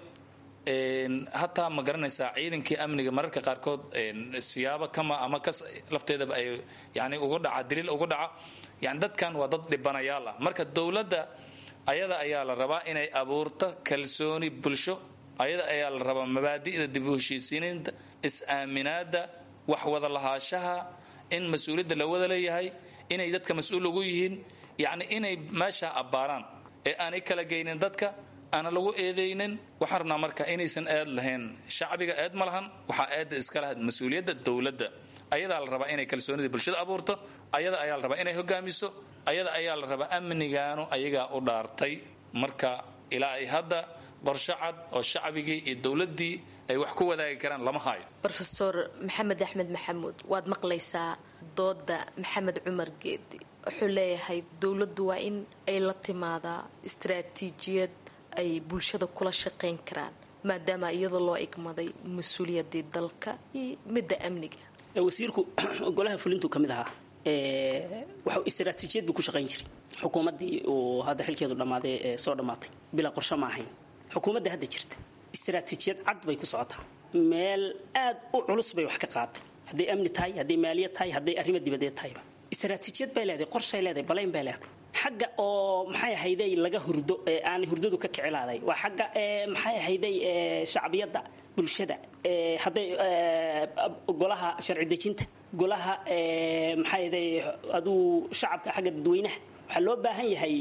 hataa ma garanaysaa ciidankii amniga mararka qaarkood siyaabo kama ama kas lafteedaba ay yani uga dhaca daliil uga dhaca yani dadkan waa dad dhibanayaal ah marka dowladda ayada ayaa la rabaa inay abuurto kalsooni bulsho ayada ayaa la rabaa mabaadi'da dib u heshiisiinta is-aaminaada wax wada lahaashaha in mas-uuliyadda la wada leeyahay inay dadka mas-uul ugu yihiin yacni inay meesha abbaaraan ee aanay kala geynin dadka aana lagu eedaynin waxaan rabnaa marka inaysan eed lahayn shacbiga eed ma lahan waxaa eedda iska lahayd mas-uuliyadda dowladda ayadaa la rabaa inay kalsoonida bulshada abuurto ayada ayaa la rabaa inay hogaamiso ayada ayaa la rabaa amnigaanu ayagaa u dhaartay marka ilaa ay hadda qorsho cad oo shacbigii iyo dowladdii ay wax ku wadaagi karaan lama haayo rofesor maxamed axmed maxamuud waad maqlaysaa dooda maxamed cumar geedi wuxuu leeyahay dowladdu waa in ay la timaadaa istaraatiijiyad ay bulshada kula shaqayn karaan maadaama iyadoo loo igmaday mas-uuliyadii dalka iyo midda amniga wasiirku golaha fulintu ka mid ahaa waxa istaraatiijiyad buu ku shaqayn jiray xukuumaddii uu hadda xilkeedu dhammaaday ee soo dhammaatay bilaa qorsho ma ahayn xukuumadda hadda jirta istaraatiijiyad cad bay ku socotaa meel aad u culus bay wax ka qaaday hadday amni tahay hadday maaliyad tahay hadday arrimo dibadeed tahayba istaraatiijiyad bay leedahay qorshay leedahay balayn bay leedahay xagga oo maxay ahayday laga hurdo ee aan hurdadu ka kicilaaday waa xagga ee maxay ahayday ee shacbiyadda bulshada ee hadday golaha sharci dejinta golaha ee maxay ahayday aduu shacabka xagga dadweynaha waxaa loo baahan yahay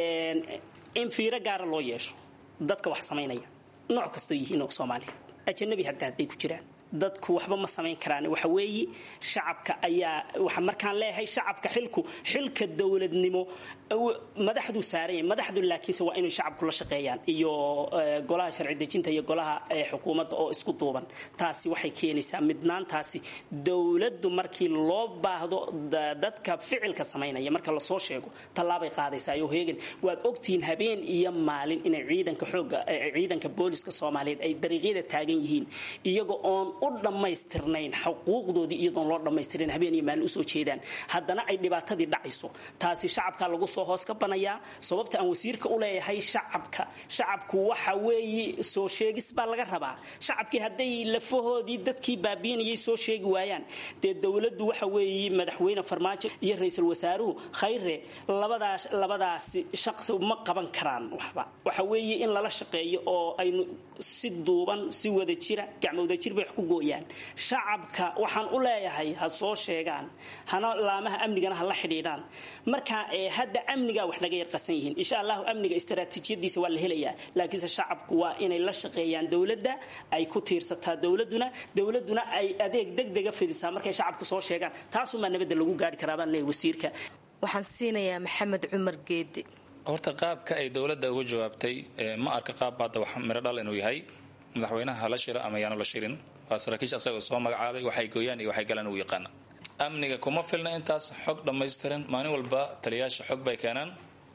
in fiiro gaara loo yeesho dadka wax samaynaya nooc kastoo yihiin oo soomaaliya ajanabi hadda hadday ku jiraan dadku waxba ma samayn karaan waxa weeye shacabka ayaa waxa markaan leeyahay shacabka xilku xilka dowladnimo madaxdu saaran yahay madaxdu laakiinse waa inay shacabku la shaqeeyaan iyo golaha sharci dejinta iyo golaha xukuumadda oo isku duuban taasi waxay keenaysaa midnaantaasi dowladdu markii loo baahdo dadka ficilka samaynaya marka lasoo sheego tallaabay qaadaysaa iyo heegan waad ogtihiin habeen iyo maalin inay ciidanka xooga ciidanka booliska soomaaliyeed ay dariiqyada taagan yihiin iyaga oon u dhammaystirnayn xuquuqdoodii iyadoon loo dhammaystirin habeen iyo maalin usoo jeedaan haddana ay dhibaatadii dhacayso taasi shacabka lagu soo hoos ka banayaa sababta aan wasiirka u leeyahay shacabka shacabku waxa weeye soo sheegis baa laga rabaa shacabkii hadday lafahoodii dadkii baabiinayay soo sheegi waayaan dee dowladdu waxa weeye madaxweyne farmaajo iyo ra-iisul wasaaruhu khayre labadaas labadaasi shaqsi ma qaban karaan waxba waxa weeye in lala shaqeeyo oo aynu si duuban si wada jira gacmowda jir bay wax ku gooyaan shacabka waxaan u leeyahay ha soo sheegaan hana laamaha amnigana ha la xidhiidhaan marka hadda amnigaa wax naga yarqasan yihiin insha allahu amniga istaraatiijiyadiisa waa la helayaa laakiinse shacabku waa inay la shaqeeyaan dowladda ay ku tiirsataa dowladuna dowladuna ay adeeg degdega fidisaa markay shacabku soo sheegaan taasumaa nabadda lagu gaari karaa baan leeyahay wasiirka waxaan siinayaa maxamed cumar geedi horta qaabka ay dowladda uga jawaabtay ma arka qaab hadda wax miro dhal inuu yahay madaxweynaha hala shira ama yaanu la shirin waa saraakiisha asagoo soo magacaabay waxay gooyaan iyo waxay galaan uu yaqaana amniga kuma filna intaas xog dhammaystiran maalin walba taliyaasha xog bay keenaan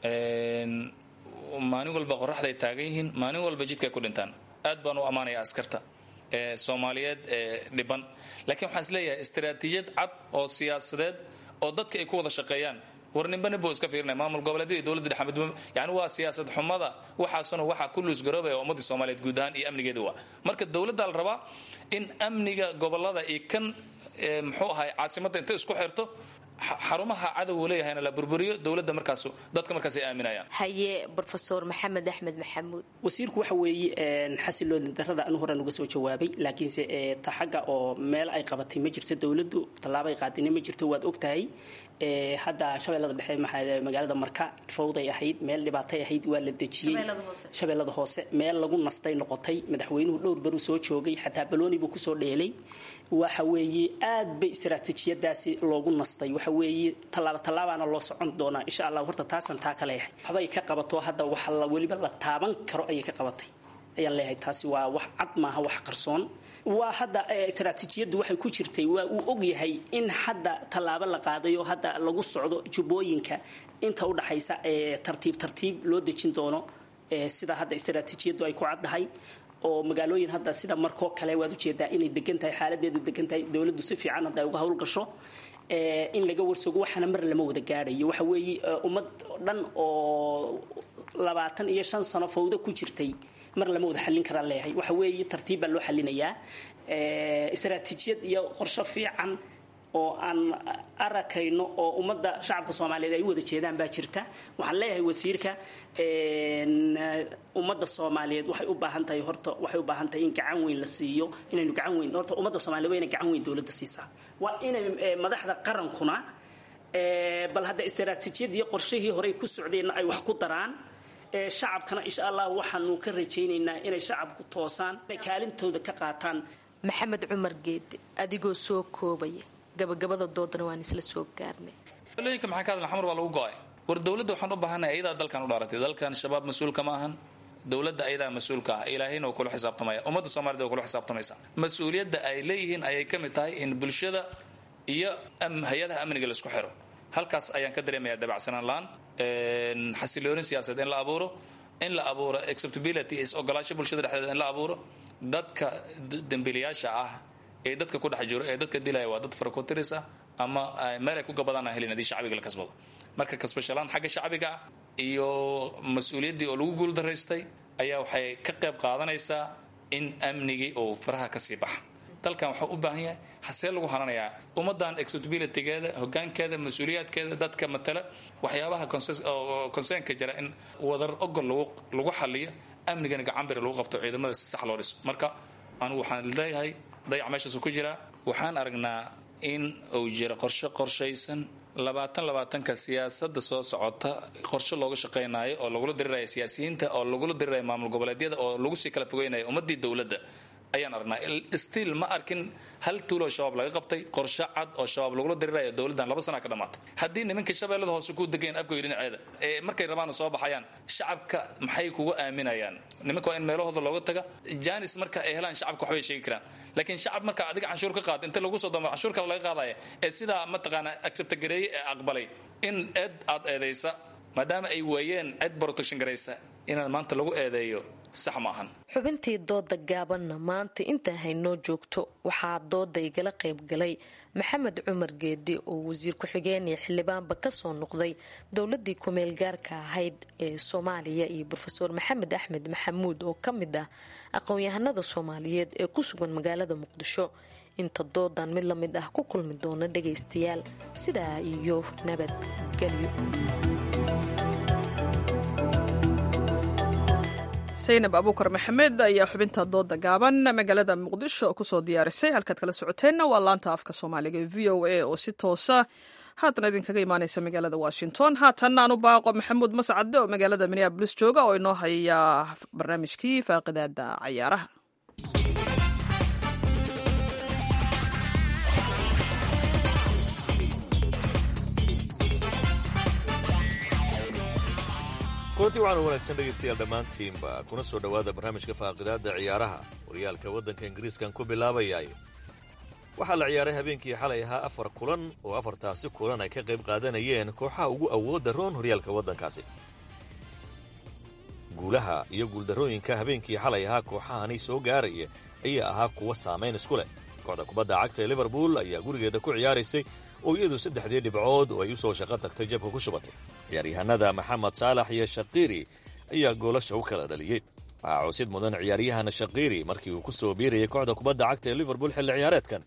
maalin walba qoraxday taagan yihiin maalin walba jidkay ku dhintaan aad baan u ammaanaya askarta soomaaliyeed dhiban laakiin waxaan is leeyahay istaraatiijiyad cad oo siyaasadeed oo dadka ay ku wada shaqeeyaan war ninba nin buu iska fiirinaya maamul goboleedyada iyo dowladda dhexe midba yani waa siyaasad xumada waxaasuna waxaa ku luusgaroobaya ummadii soomaaliyeed guud ahaan iyo amnigeeda waa marka dowladda la rabaa in amniga gobolada iyo kan muxuu ahay caasimadda intay isku xirto xarumaha cadowgu leeyahayna la burburiyo dowladda markaas dadka markaas ay aaminayaan haye brofesor maxamed axmed maxamuud wasiirku waxa weeye xasiloodin darada anu horaan uga soo jawaabay laakiinse ta xagga oo meel ay qabatay ma jirto dowladdu tallaabay qaadina ma jirto waad ogtahay hadda shabeellada dhexe magaalada marka fawday ahayd meel dhibaatay ahayd waa la dejiyey shabeellada hoose meel lagu nastay noqotay madaxweynuhu dhowr baruu soo joogay xataa balooni buu kusoo dheelay waxa weeye aad bay istaraatiijiyadaasi loogu nastay waxa weeye tallaabo tallaabaana loo socon doonaa insha allah horta taasaan taa ka leeyahay waxbay ka qabato hadda waxa la weliba la taaban karo ayay ka qabatay ayaan leeyahay taasi waa wax cad maaha wax qarsoon waa hadda istaraatiijiyaddu waxay ku jirtay waa uu ogyahay in hadda tallaabo la qaadayo hadda lagu socdo jubbooyinka inta u dhaxaysa ee tartiib tartiib loo dejin doono sida hadda istaraatiijiyaddu ay ku caddahay oo magaalooyin hadda sida markoo kale waad ujeedaa inay degan tahay xaaladeedu degan tahay dowladdu si fiican hadda ay uga howlgasho in laga warsogo waxaana mar lama wada gaadhayo waxa weeye ummad dhan oo labaatan iyo shan sano fawdo ku jirtay mar lama wada xallin karaan leeyahay waxa weeye tartiib baa loo xallinayaa istaraatiijiyad iyo qorsho fiican oo aan arakayno oo ummadda shacabka soomaaliyeed ay u wada jeedaan baa jirta waxaan leeyahay wasiirka ummadda soomaaliyeed waxay u baahan tahay horta waxay u baahan tahay in gacan weyn la siiyo inaynu gacan weyn horta ummadda soomaliyeed waa inay gacan weyn dowladda siisaa waa inay madaxda qarankuna bal hadda istaraatiijiyadii qorshihii horey ku socdeenna ay wax ku daraan shacabkana insha allah waxaanu ka rajaynaynaa inay shacabku toosaan inay kaalintooda ka qaataan maxamed cumar geede adigoo soo koobaya gabagabada doodana waan isla soo gaarnay looyinka maxaa ka hadla xamar waa lagu go-ay war dowladda waxaan u baahanay ayadaa dalkan u dhaaratay dalkan shabaab mas-uulka ma ahan dowladda ayadaa mas-uulka ah ilaahayna waa kula xisaabtamaya ummadda soomaaliyed waa kula xisaabtamaysa mas-uuliyadda ay leeyihiin ayay ka mid tahay in bulshada iyo hay-adaha amniga laisku xiro halkaas ayaan ka dareemayaa dabacsanaan la-aan xasiloonin siyaasadeed in la abuuro in la abuuro acceptability is ogolaasho bulshada dhexdeeda in la abuuro dadka dembiilayaasha ah ee dadka ku dhex jiro ee dadka dilaya waa dad farakotiris ah ama meel ay ku gabadaan aan helin haddii shacbiga la kasbado marka kasbashalaan xagga shacbiga ah iyo mas-uuliyaddii oo lagu guuldaraystay ayaa waxay ka qayb qaadanaysaa in amnigii uu faraha kasii baxa dalkan waxaa u baahan yahay hasee lagu hananayaa ummadan acceptabilitygeeda hogaankeeda mas-uuliyaadkeeda dadka matala waxyaabaha concernka jira in wadar ogol lagu xaliyo amnigana gacanbiri lagu qabto ciidamada si sax loo dhiso marka anigu waxaan leeyahay dayac meeshaasu ku jiraa waxaan aragnaa in uu jiro qorshe qorshaysan labaatan labaatanka siyaasada soo socota qorshe looga shaqaynayo oo lagula diriraya siyaasiyiinta oo lagula diriraya maamul goboleedyada oo lagu sii kala fogeynaya ummadii dowladda ayaan aragnaa stiil ma arkin hal tuuloo shabaab laga qabtay qorshe cad oo shabaab lagula diriraya dowladdan laba sana ka dhamaatay haddii nimankii shabeellada hoose ku degayan afgoy dhinaceeda ee markay rabaana soo baxayaan shacabka maxay kugu aaminayaan nimanka waa in meelahooda looga taga janis marka ay helaan shacabka waxbay sheegi karaan laakiin shacab marka adiga canshuur ka qaada inta lagu soo damo canshuur kale laga qaadaya ee sidaa mataqaanaa acceptagareeye ee aqbalay in eed aad eedaysa maadaama ay waayeen cid protection garaysa inaan maanta lagu eedeeyo sax maahan xubintii dooda gaabanna maanta intaa haynoo joogto waxaa dooda igala qaybgalay maxamed cumar geedi oo wasiir ku-xigeen iyo xildhibaanba kasoo noqday dowladii kumeel gaarka ahayd ee soomaaliya iyo rofeor maxamed axmed maxamuud oo ka mid ah aqoon-yahanada soomaaliyeed ee ku sugan magaalada muqdisho inta doodan mid lamid ah ku kulmi doona dhagaystayaal sidaa iyo nabadgelyo saynab abuukar maxamed ayaa xubinta dooda gaaban magaalada muqdisho kusoo diyaarisay halkaad kala socoteenna waa laanta afka soomaaliga ee v o a oo si toosa haatan idinkaga imaaneysa magaalada washington haatan aanu baaqo maxamuud mascade oo magaalada minneabolis jooga oo inoo haya barnaamijkii faaqidaada cayaaraha kulanti waxaanu wanaagsan dhegaystayaal dhammaantiinba kuna soo dhowaada barnaamijka faaqidaadda ciyaaraha horyaalka waddanka ingiriiskan ku bilaabayaay waxaa la ciyaaray habeenkii xalay ahaa afar kulan oo afartaasi kulan ay ka qayb qaadanayeen kooxaha ugu awoodda roon horyaalka waddankaasi guulaha iyo guuldarrooyinka habeenkii xalay ahaa kooxahani soo gaaraya ayaa ahaa kuwa saamayn isku leh kooxda kubadda cagta ee liverpool ayaa gurigeeda ku ciyaaraysay oo iyadu saddexdii dhibcood oo ay u soo shaqo tagtay jabka ku shubatay ciyaaryahanada maxamed saalax iyo shaqiiri ayaa goolasha u kala dhaliyey waxaa coosid mudan ciyaaryahan shaqiiri markii uu ku soo biirayay kooxda kubadda cagta ee liverpool xilli ciyaareedkan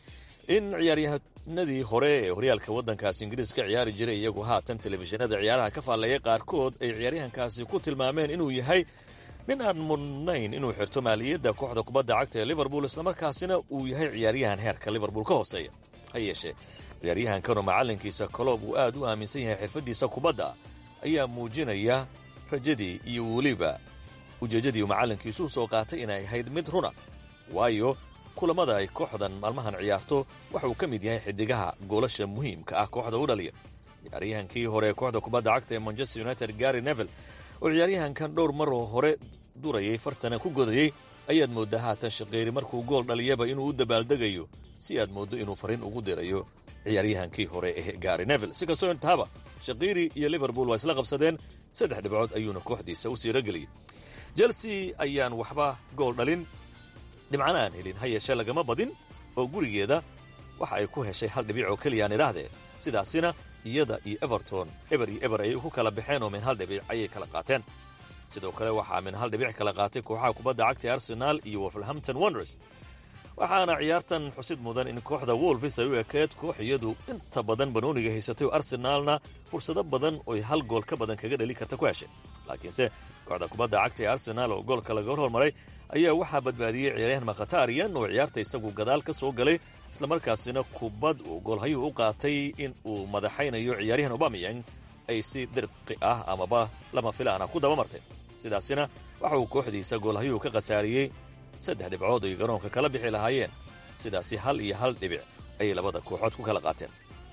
in ciyaaryahanadii hore ee horyaalka waddankaasi ingiriis ka ciyaari jiray iyagu haatan telefishinada ciyaaraha ka faallaya qaarkood ay ciyaaryahankaasi ku tilmaameen inuu yahay nin aan mudnayn inuu xirto maaliyadda kooxda kubadda cagta ee liverpool islamarkaasina uu yahay ciyaaryahan heerka liverpool ka hooseeya ha yeeshee ciyaaryahankanoo macallinkiisa koloob uu aad u aaminsan yahay xirfaddiisa kubadda ayaa muujinaya rajadii iyo weliba ujeeddadii uu macallinkiisu u soo qaatay inay ahayd mid runa waayo kulammada ay kooxdan maalmahan ciyaarto waxa uu ka mid yahay xidigaha goolasha muhiimka ah kooxda u dhaliya ciyaaryahankii hore ee kooxda kubadda cagta ee manchester united gary nevel oo ciyaaryahankan dhowr maroo hore durayay fartana ku godayey ayaad mooddaa haatan shaqeeri markuu gool dhaliyaba inuu u dabaaldegayo si aad mooddo inuu fariin ugu dirayo ciyaaryahankii hore ee gary nevel si kastoo intaaba shaqiiri iyo liverpool waa isla qabsadeen saddex dhibcood ayuuna kooxdiisa u siirageliyey chelsea ayaan waxba gool dhalin dhibcana aan helin ha yeeshee lagama badin oo gurigeeda waxa ay ku heshay hal dhibic oo keliyaan idhaahdee sidaasina iyada iyo everton eber iyo eber ayay ku kala baxeen oo min hal dhibic ayay kala qaateen sidoo kale waxaa min hal dhibic kala qaatay kooxaha kubadda cagta ee arsenaal iyo wolverhampton wonders waxaana ciyaartan xusid mudan in kooxda wolfis ay u ekeed koox iyadu inta badan banooniga haysatay oo arsenaalna fursado badan oy hal gool ka badan kaga dheli karta ku heshay laakiinse kooxda kubadda cagta ee arsenaal oo goolka laga hormaray ayaa waxaa badbaadiyey ciyaaryahan makhatariyan oo ciyaarta isagu gadaal ka soo galay islamarkaasina kubad uu goolhayuu u qaatay in uu madaxaynayo ciyaaryahan obamiyang ay si dirqi ah amaba lama filaana ku daba martay sidaasina waxa uu kooxdiisa goolhayuu ka khasaariyey saddex dhibcood ay garoonka kala bixi lahaayeen sidaasi hal iyo hal dhibic ayay labada kooxood ku kala qaateen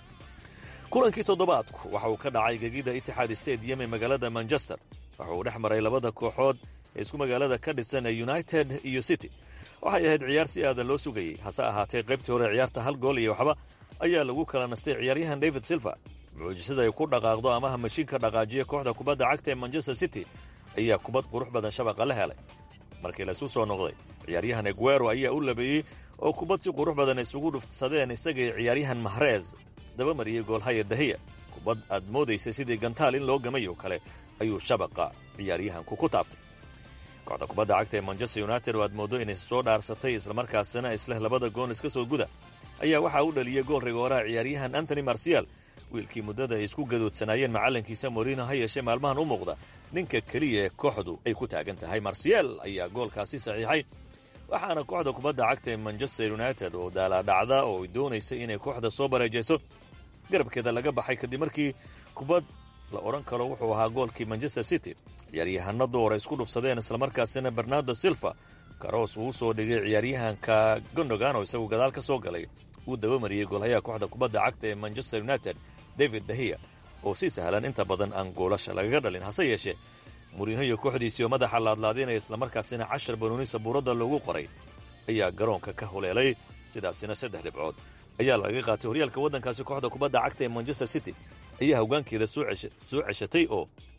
kulankii toddobaadku waxa uu ka dhacay gegida itixaad stadium ee magaalada manchester waxa uu dhex maray labada kooxood ee isku magaalada ka dhisan ee united iyo city waxay ahayd ciyaar si aadan loo sugayey hase ahaatee qaybtii hore ciyaarta hal gool iyo waxba ayaa lagu kala nastay ciyaaryahan david silva mucjisada ay ku dhaqaaqdo amaha mashiinka dhaqaajiya kooxda kubadda cagta ee manchester city ayaa kubad qurux badan shabaqa la helay markii laysu soo noqday ciyaaryahan eguero ayaa u labeeyey oo kubad si qurux badan isugu dhuftsadeen isagii ciyaaryahan mahrez daba mariyey goolhaya dahiya kubad aad moodaysay sidii gantaal in loo gamay oo kale ayuu shabaqa ciyaaryahanku ku taabtay kooxda kubadda cagta ee manchester united oo aad mooddo inay soo dhaarsatay islamarkaasina isleh labada gool iska soo guda ayaa waxaa u dhaliyey gool rigooraha ciyaaryahan antony marcial wiilkii muddada ay isku gadoodsanaayeen macallinkiisa morino ha yeeshee maalmahan u muuqda ninka keliya ee kooxdu ay ku taagan tahay marcial ayaa goolkaasi saxiixay waxaana kooxda kubadda cagta ee manchester united oo daalaadhacda oo ay doonaysay inay kooxda soo bareejayso garabkeeda laga baxay kadib markii kubad la odhan karo wuxuu ahaa goolkii manchester city ciyaaryahanno door ay isku dhufsadeen islamarkaasina bernardo silva karoos uu usoo dhigay ciyaaryahanka gondogan oo isagu gadaal ka soo galay uu dabamariyey goolhayaha kooxda kubadda cagta ee manchester united david dahiya oo si sahlan inta badan aan goolasha lagaga dhalin hase yeeshee muriinho iyo kooxdiisii oo madaxa laadlaadinaya islamarkaasina cashar banooni sabuuradda loogu qoray ayaa garoonka ka huleelay sidaasina saddex dhibcood ayaa laga qaatay horyaalka waddankaasi kooxda kubadda cagta ee manchester city ayaa hoggaankeeda soo ceshatay oo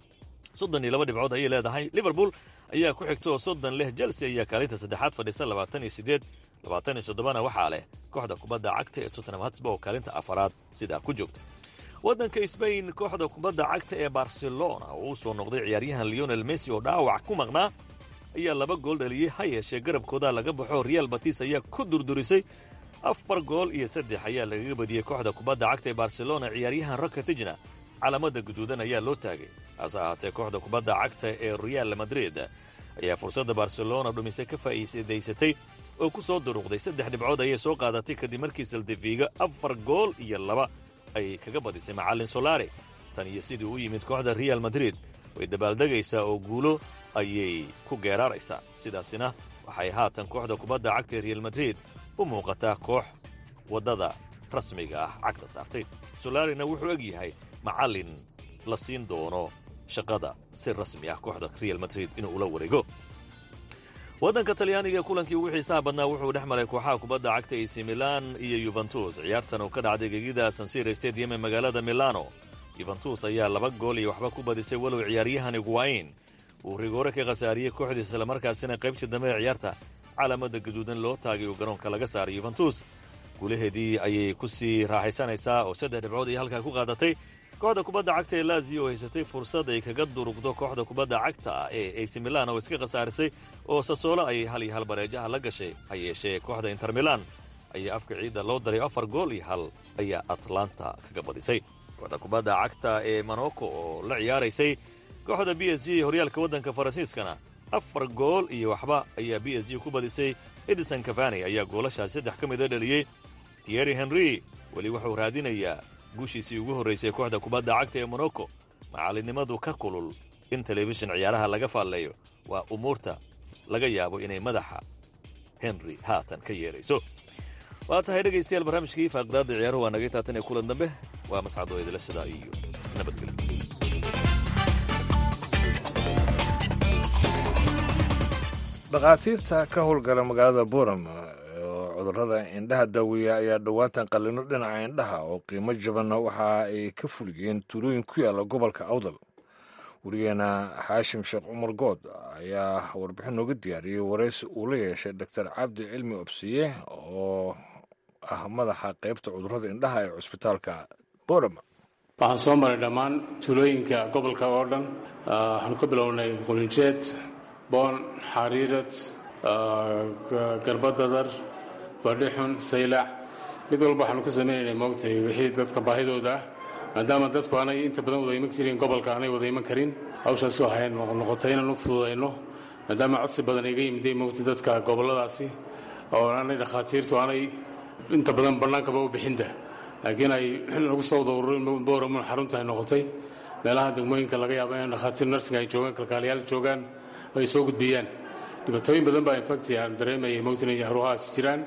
soddon iyo laba dhibcood ayay leedahay liverpool ayaa ku xigta oo soddon leh chelsea ayaa kaalinta saddexaad fadhisa labaatan iyo siddeed labaatan iyo soddobana waxaa leh kooxda kubadda cagta ee tottenham hatsba oo kaalinta afaraad sidaa ku joogta waddanka sbain kooxda kubadda cagta ee barcelona oo u soo noqday ciyaaryahan leonel messi oo dhaawac ku maqnaa ayaa laba gool dhaliyey ha yeeshee garabkooda laga baxo real batis ayaa ku durdurisay afar gool iyo saddex ayaa lagaga badiyey kooxda kubadda cagta ee barcelona ciyaaryahan rakatijna calaamada guduudan ayaa loo taagay hase ahaatee kooxda kubadda cagta ee real madrid ayaa fursadda barcelona dhumise ka faa'iidaysatay oo ku soo duruqday saddex dhibcood ayay soo qaadatay kadib markii saldifiga afar gool iyo laba ay kaga badisay macallin solare tan iyo sidii u yimid kooxda real madrid way dabaaldegaysaa oo guulo ayay ku geeraaraysaa sidaasina waxay haatan kooxda kubadda cagta ee real madrid u muuqataa koox waddada rasmiga ah cagta saartay solarina wuxuu eg yahay macallin la siin doono shaqada si rasmi ah kooxda real madrid inuu ula wareego waddanka talyaaniga kulankii ugu xiisaha badnaa wuxuu dhex maray kooxaha kubadda cagta ac milan iyo yuventus ciyaartan oo ka dhacday gegida sansira stadium ee magaalada milano yuventus ayaa laba gool iyo waxba ku badisay walow ciyaaryahan iguain uu rigoore ka khasaariyey kooxdiisa islamarkaasina qaybtii dambe ee ciyaarta calaamada gaduudan loo taagay oo garoonka laga saaray yuventus guulaheedii ayay ku sii raaxaysanaysaa oo saddex dhibcood ay halkaa ku qaadatay kooxda kubadda cagta ee laziyo oo haysatay fursad ay kaga durugdo kooxda kubadda cagta ah ee ac milan oo iska khasaarisay oo sasoolo ayay hal iyo hal bareejaha la gashay ha yeeshee kooxda inter milan ayaa afka ciidda loo daray afar gool iyo hal ayaa atlanta kaga badisay kooxda kubadda cagta ee monoko oo la ciyaaraysay kooxda b s g horyaalka waddanka faransiiskana afar gool iyo waxba ayaa b s g ku badisay edison cavani ayaa goolashaas saddex ka mida dhaliyey tierry henry weli wuxuu raadinayaa guushiisii ugu horraysay kooxda kubadda cagta ee monoko macallinnimadu ka kulul in telefishin ciyaaraha laga faalleeyo waa umuurta laga yaabo inay madaxa henry haatan ka yeerayso waa tahay dhegaystayaal barnaamijkii faaqdaadda ciyaaruhu waa naga taatan ee kulan dambe waa mascadoo idila sidaa iyo nabadgelyo dhakhaatiirta ka howlgala magaalada boram oo cudurrada indhaha daaweeya ayaa dhowaatan qallino dhinaca indhaha oo qiimo jabanna waxa ay ka fuliyeen tuulooyin ku yaalla gobolka awdal werigeena xaashim sheekh cumar good ayaa warbixin nooga diyaariyey waraysi uu la yeeshay doctor cabdi cilmi obsiye oo ah madaxa qaybta cudurrada indhaha ee cusbitaalka boram waxaan soo maray dhammaan tuulooyinka gobolka oo dhan waxaanu ka bilownay qulinjeed boon xariirad garbadadar badhixun saylac mid walba waxaanu ka samaynaynay moogtay wixii dadka baahidooda ah maadaama dadku aanay inta badan wada iman jirin gobolka aanay wada iman karin hawshaasi waxay noqotay inaan u fududayno maadaama codsi badan iga yimiday moogtay dadka gobolladaasi oo aanay dhakhaatiirtu aanay inta badan bannaankaba u bixinta laakiin ay lagu soo wada ururin booramun xarunta ay noqotay meelaha degmooyinka laga yaabo in dhakhaatiir narsinga ay joogaan kalkaaliyaal joogaan ay soo gudbiyaan dhibaatooyin badan baa infacti aan dareemayay mowtin inay haruhaas jiraan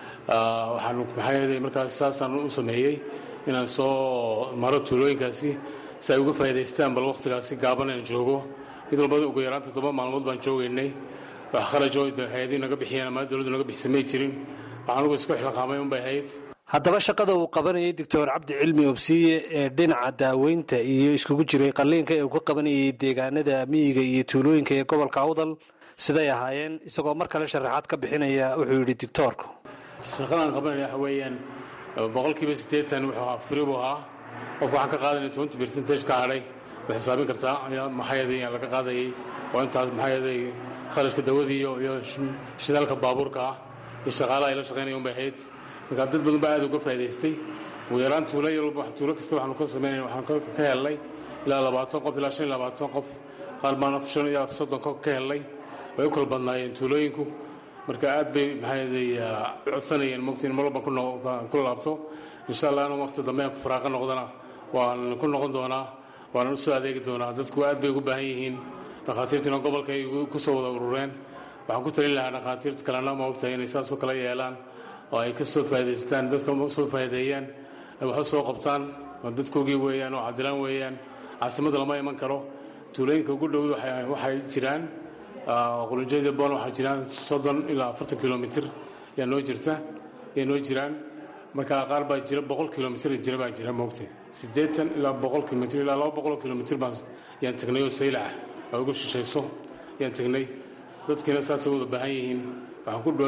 waxaan maxaa yeelay markaas saasaan u sameeyey inaan soo maro tuulooyinkaasi si ay uga faa'iidaystaan bal wakhtigaasi gaaban aan joogo mid walba ugu yaraan toddoba maalmood baan joogaynay wax kharajoo hay-adii naga bixiyeen ama dowladdu naga bixisa may jirin waxaan ugu isku xilqaamay unbay ahayd haddaba shaqada uu qabanayay doctor cabdi cilmi obsiye ee dhinaca daaweynta iyo iskugu jiray qalliinka ee uu ka qabanayay deegaanada miyiga iyo tuulooyinka ee gobolka awdal siday ahaayeen isagoo mar kale sharaxaad ka bixinaya wuxuu yidhi doctoorku shaqadaan qabanaya waxa weeyaan boqolkiiba siddeetan wuxuu ahaa furi buu ahaa qofka waxaan ka qaadanay twenty percentage ka hadhay way xisaabin kartaa maxaa yeelay laga qaadayay oo intaas maxaa yeelay kharashka dawadii iyo shidaalka baabuurka ah iyo shaqaalaha ay la shaqaynaya unbay ahayd markaa dad badan baa aad uga faa'idaystay ugu yaraan tuulo yalba tuulo kasta waxaanu ka samaynay waxaan ka helnay ilaa labaatan qof ilaa shan iyo labaatan qof qaar baan shan iyo soddon qof ka helnay way u kala badnaayeen tuulooyinku marka aad bay maxaa yeelay codsanayeen mogtiin mar walba ku laabto insha allah inuu waqti dambe faraaqa noqdana waan ku noqon doonaa waanan u soo adeegi doonaa dadku aad bay ugu baahan yihiin dhakhaatiirtiina gobolka ay ku soo wada urureen waxaan ku talin lahaa dhakhaatiirta kalena ma ogtahay inay saasoo kala yeelaan oo ay ka soo faa'idaystaan dadka soo faa'ideeyaan ay waxu soo qabtaan oo dadkoogii weeyaan oo cadilaan weeyaan caasimadda lama iman karo tuulooyinka ugu dhow waxay jiraan qulunjeeda boon waxaa jiraan soddon ilaa afartan kilomitir ayaa noo jirta ayay noo jiraan marka qaar baa jira boqol kilomitr jira baa jira moogtay siddeetan ilaa boqol kilomitr ilaa laba boqoloo kilomitr baan yaan tagnay oo saylac ah oo ugu shishayso yaan tagnay dadkiina saasay wada baahan yihiin waxaan ku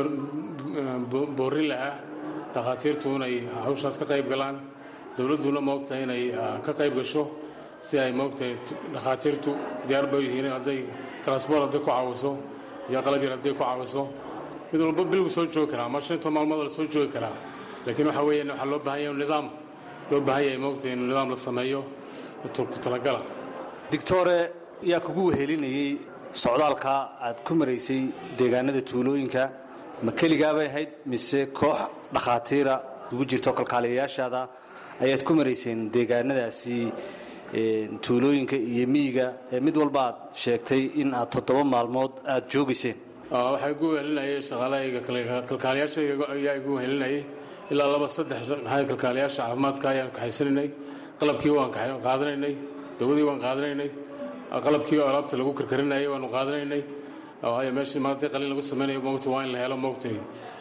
boorin lahaa dhakhaatiirtu inay hawshaas ka qayb galaan dowladduna moogtahay inay ka qayb gasho si ay moogtahay dhakhaatiirtu diyaar bay yihiin hadday transboort hadday ku caawiso iyo qalab yar hadday ku caawiso mid walba bilgu soo joogi karaa ama shanta maalmood la soo joogi karaa laakiin waxa weeyaan waxaa loo baahan yahay nidaam loo baahan yahay moogtahay in nidaam la sameeyo ku talagala dictore yaa kugu wehelinayey socdaalka aad ku maraysay deegaanada tuulooyinka ma keligaabay ahayd mise koox dhakhaatiira ugu jirto kalkaaliyayaashaada ayaad ku marayseen deegaanadaasi tuulooyinka iyo miyiga ee mid walba aad sheegtay in aad toddoba maalmood aad joogayseen waxaa igu wehelinayay shaqaalahayga kalkaaliyaashayga ayaa igu wehelinayay ilaa laba saddex maxaa kalkaaliyaasha caafimaadka ayaan kaxaysanaynay qalabkii waan qaadanaynay dawadii waan qaadanaynay qalabkii oo alaabta lagu karkarinayay waanu qaadanaynay waayo meeshii maanta qalin lagu samaynayo moogta waa in la helo moogtay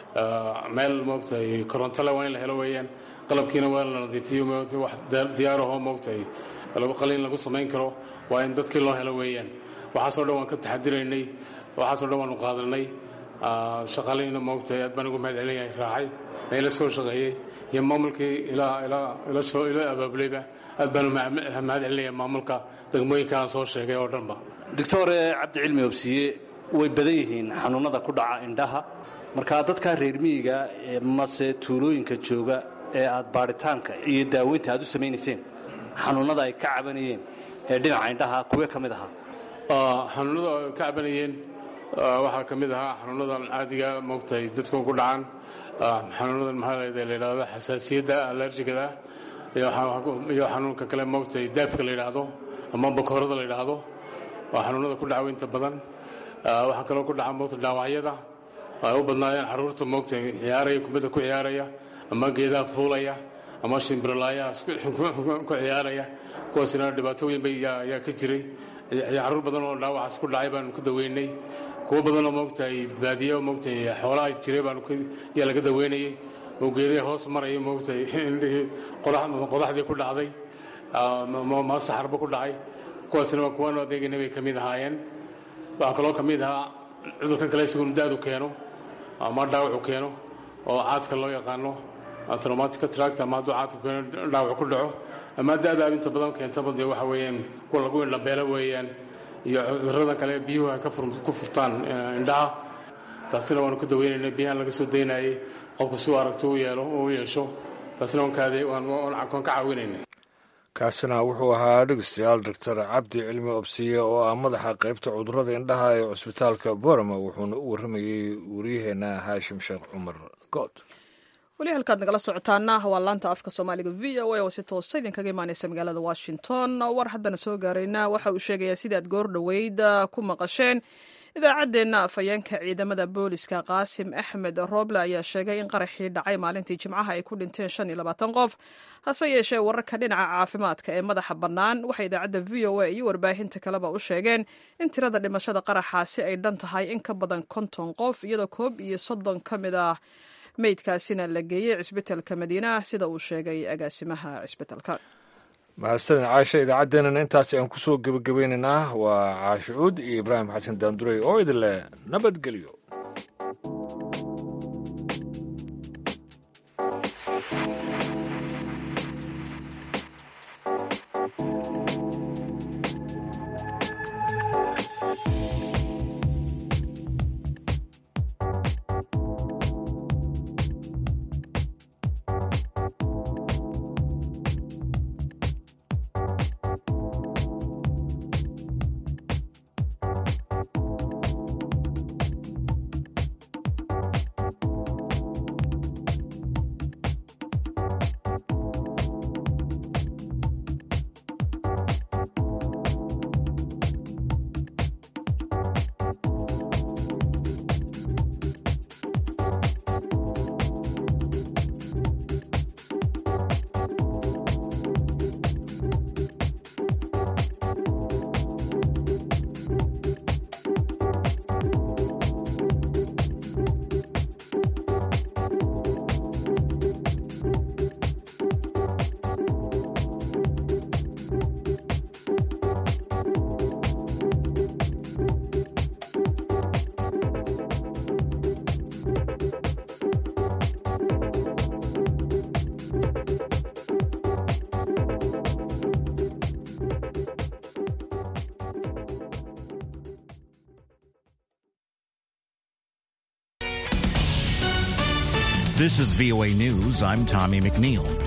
meel moogtay korontole waa in la helo weeyaan qalabkiina waa la nadiifiyo moogtay wax diyaarahoo moogtay qalin lagu samayn karo waa in dadkii loo helo weeyaan waxaasoo dhan waan ka taxadiraynay waxaasoo dhan waanu qaadanay shaqaalihiina moogtay aad baan ugu mahad celinahay raacay meela soo shaqeeyey iyo maamulkii ilaa ilaa ila soo ila abaabulayba aad baanu mahad celinaya maamulka degmooyinka aan soo sheegay oo dhanba doctore cabdi cilmi obsiye way badan yihiin xanuunada ku dhaca indhaha marka dadka reer miyiga mase tuulooyinka jooga ee aad baadhitaanka iyo daaweynta aad u samaynayseen xanuunada ay ka cabanayeen ee dhinaca indhaha kuwe ka mid ahaa xanuunada ay ka cabanayeen waxaa ka mid ahaa xanuunadan caadiga moogtahay dadku ku dhacaan xanuunadan maxaa la yidhahdo xasaasiyadda allerjigada iyo xanuunka kale moogtahay daafka la yidhaahdo ama bakoorada la yidhaahdo waa xanuunada ku dhaca inta badan waxaa kaloo ku dhaca moogta dhaawacyada ay u badnaayeen carruurta moogtahay ciyaaraya kubadda ku ciyaaraya ama geedaha fuulaya ama shimbirlaayaha ku ciyaaraya kuwaasina dhibaato weyn bay ayaa ka jiray carruur badan oo dhaawacaas ku dhacay baanu ku daweynay kuwo badanoo moogtahay baadiye moogtahay xoolaha jiray baanu yaa laga daweynayay oo geedaha hoos maraya moogtahay indhihii qodaxdii ku dhacday maasaxarba ku dhacay kuwaasina waa kuwaanu adeegayna bay ka mid ahaayeen waxaa kaloo ka mid ahaa cudurkan kale isaguna daadu keeno ama dhaawacu keeno oo caadka loo yaqaano traumatic tract ama hadduu caadku keeno dhaawac ku dhaco ama da'daa inta badan keentaba dee waxa weeyaan kuwa lagu indhabeelo weeyaan iyo cudurrada kale biyuhu ay ku furtaan indhaha taasina waanu ka daweynaynay biyahan laga soo daynayay qofku si u aragti u yeelo u yeesho taasina waan ka caawinaynay kaasina wuxuu ahaa dhegeystayaal doctor cabdi cilmi obsiye oo ah madaxa qaybta cudurrada indhaha ee cusbitaalka borama wuxuuna u warramayey waryaheena haashim sheekh cumar good weli halkaad nagala socotaana waa laanta afka soomaaliga v o a oo si toosa idinkaga imaaneysa magaalada washington war haddana soo gaarayna waxa uu sheegayaa sidaad goor dhoweyd ku maqasheen idaacaddeenna afhayeenka ciidamada booliska qaasim axmed rooble ayaa sheegay in qaraxii dhacay maalintii jimcaha ay ku dhinteen shan iyo labaatan qof hase yeeshee wararka dhinaca caafimaadka ee madaxa bannaan waxay idaacadda v o a iyo warbaahinta kaleba u sheegeen in tirada dhimashada qaraxaasi ay dhan tahay in ka badan konton qof iyadoo koob iyo soddon ka mid ah meydkaasina la geeyey cisbitalka madiina sida uu sheegay agaasimaha cisbitalka mahadsanid caasha idaacaddeenana intaas ayaan ku soo gebagabeynaynaa waa caashi cuud iyo ibraahim xasan daandurey oo idin leh nabadgelyo This is VOA News. I'm Tommy McNeil.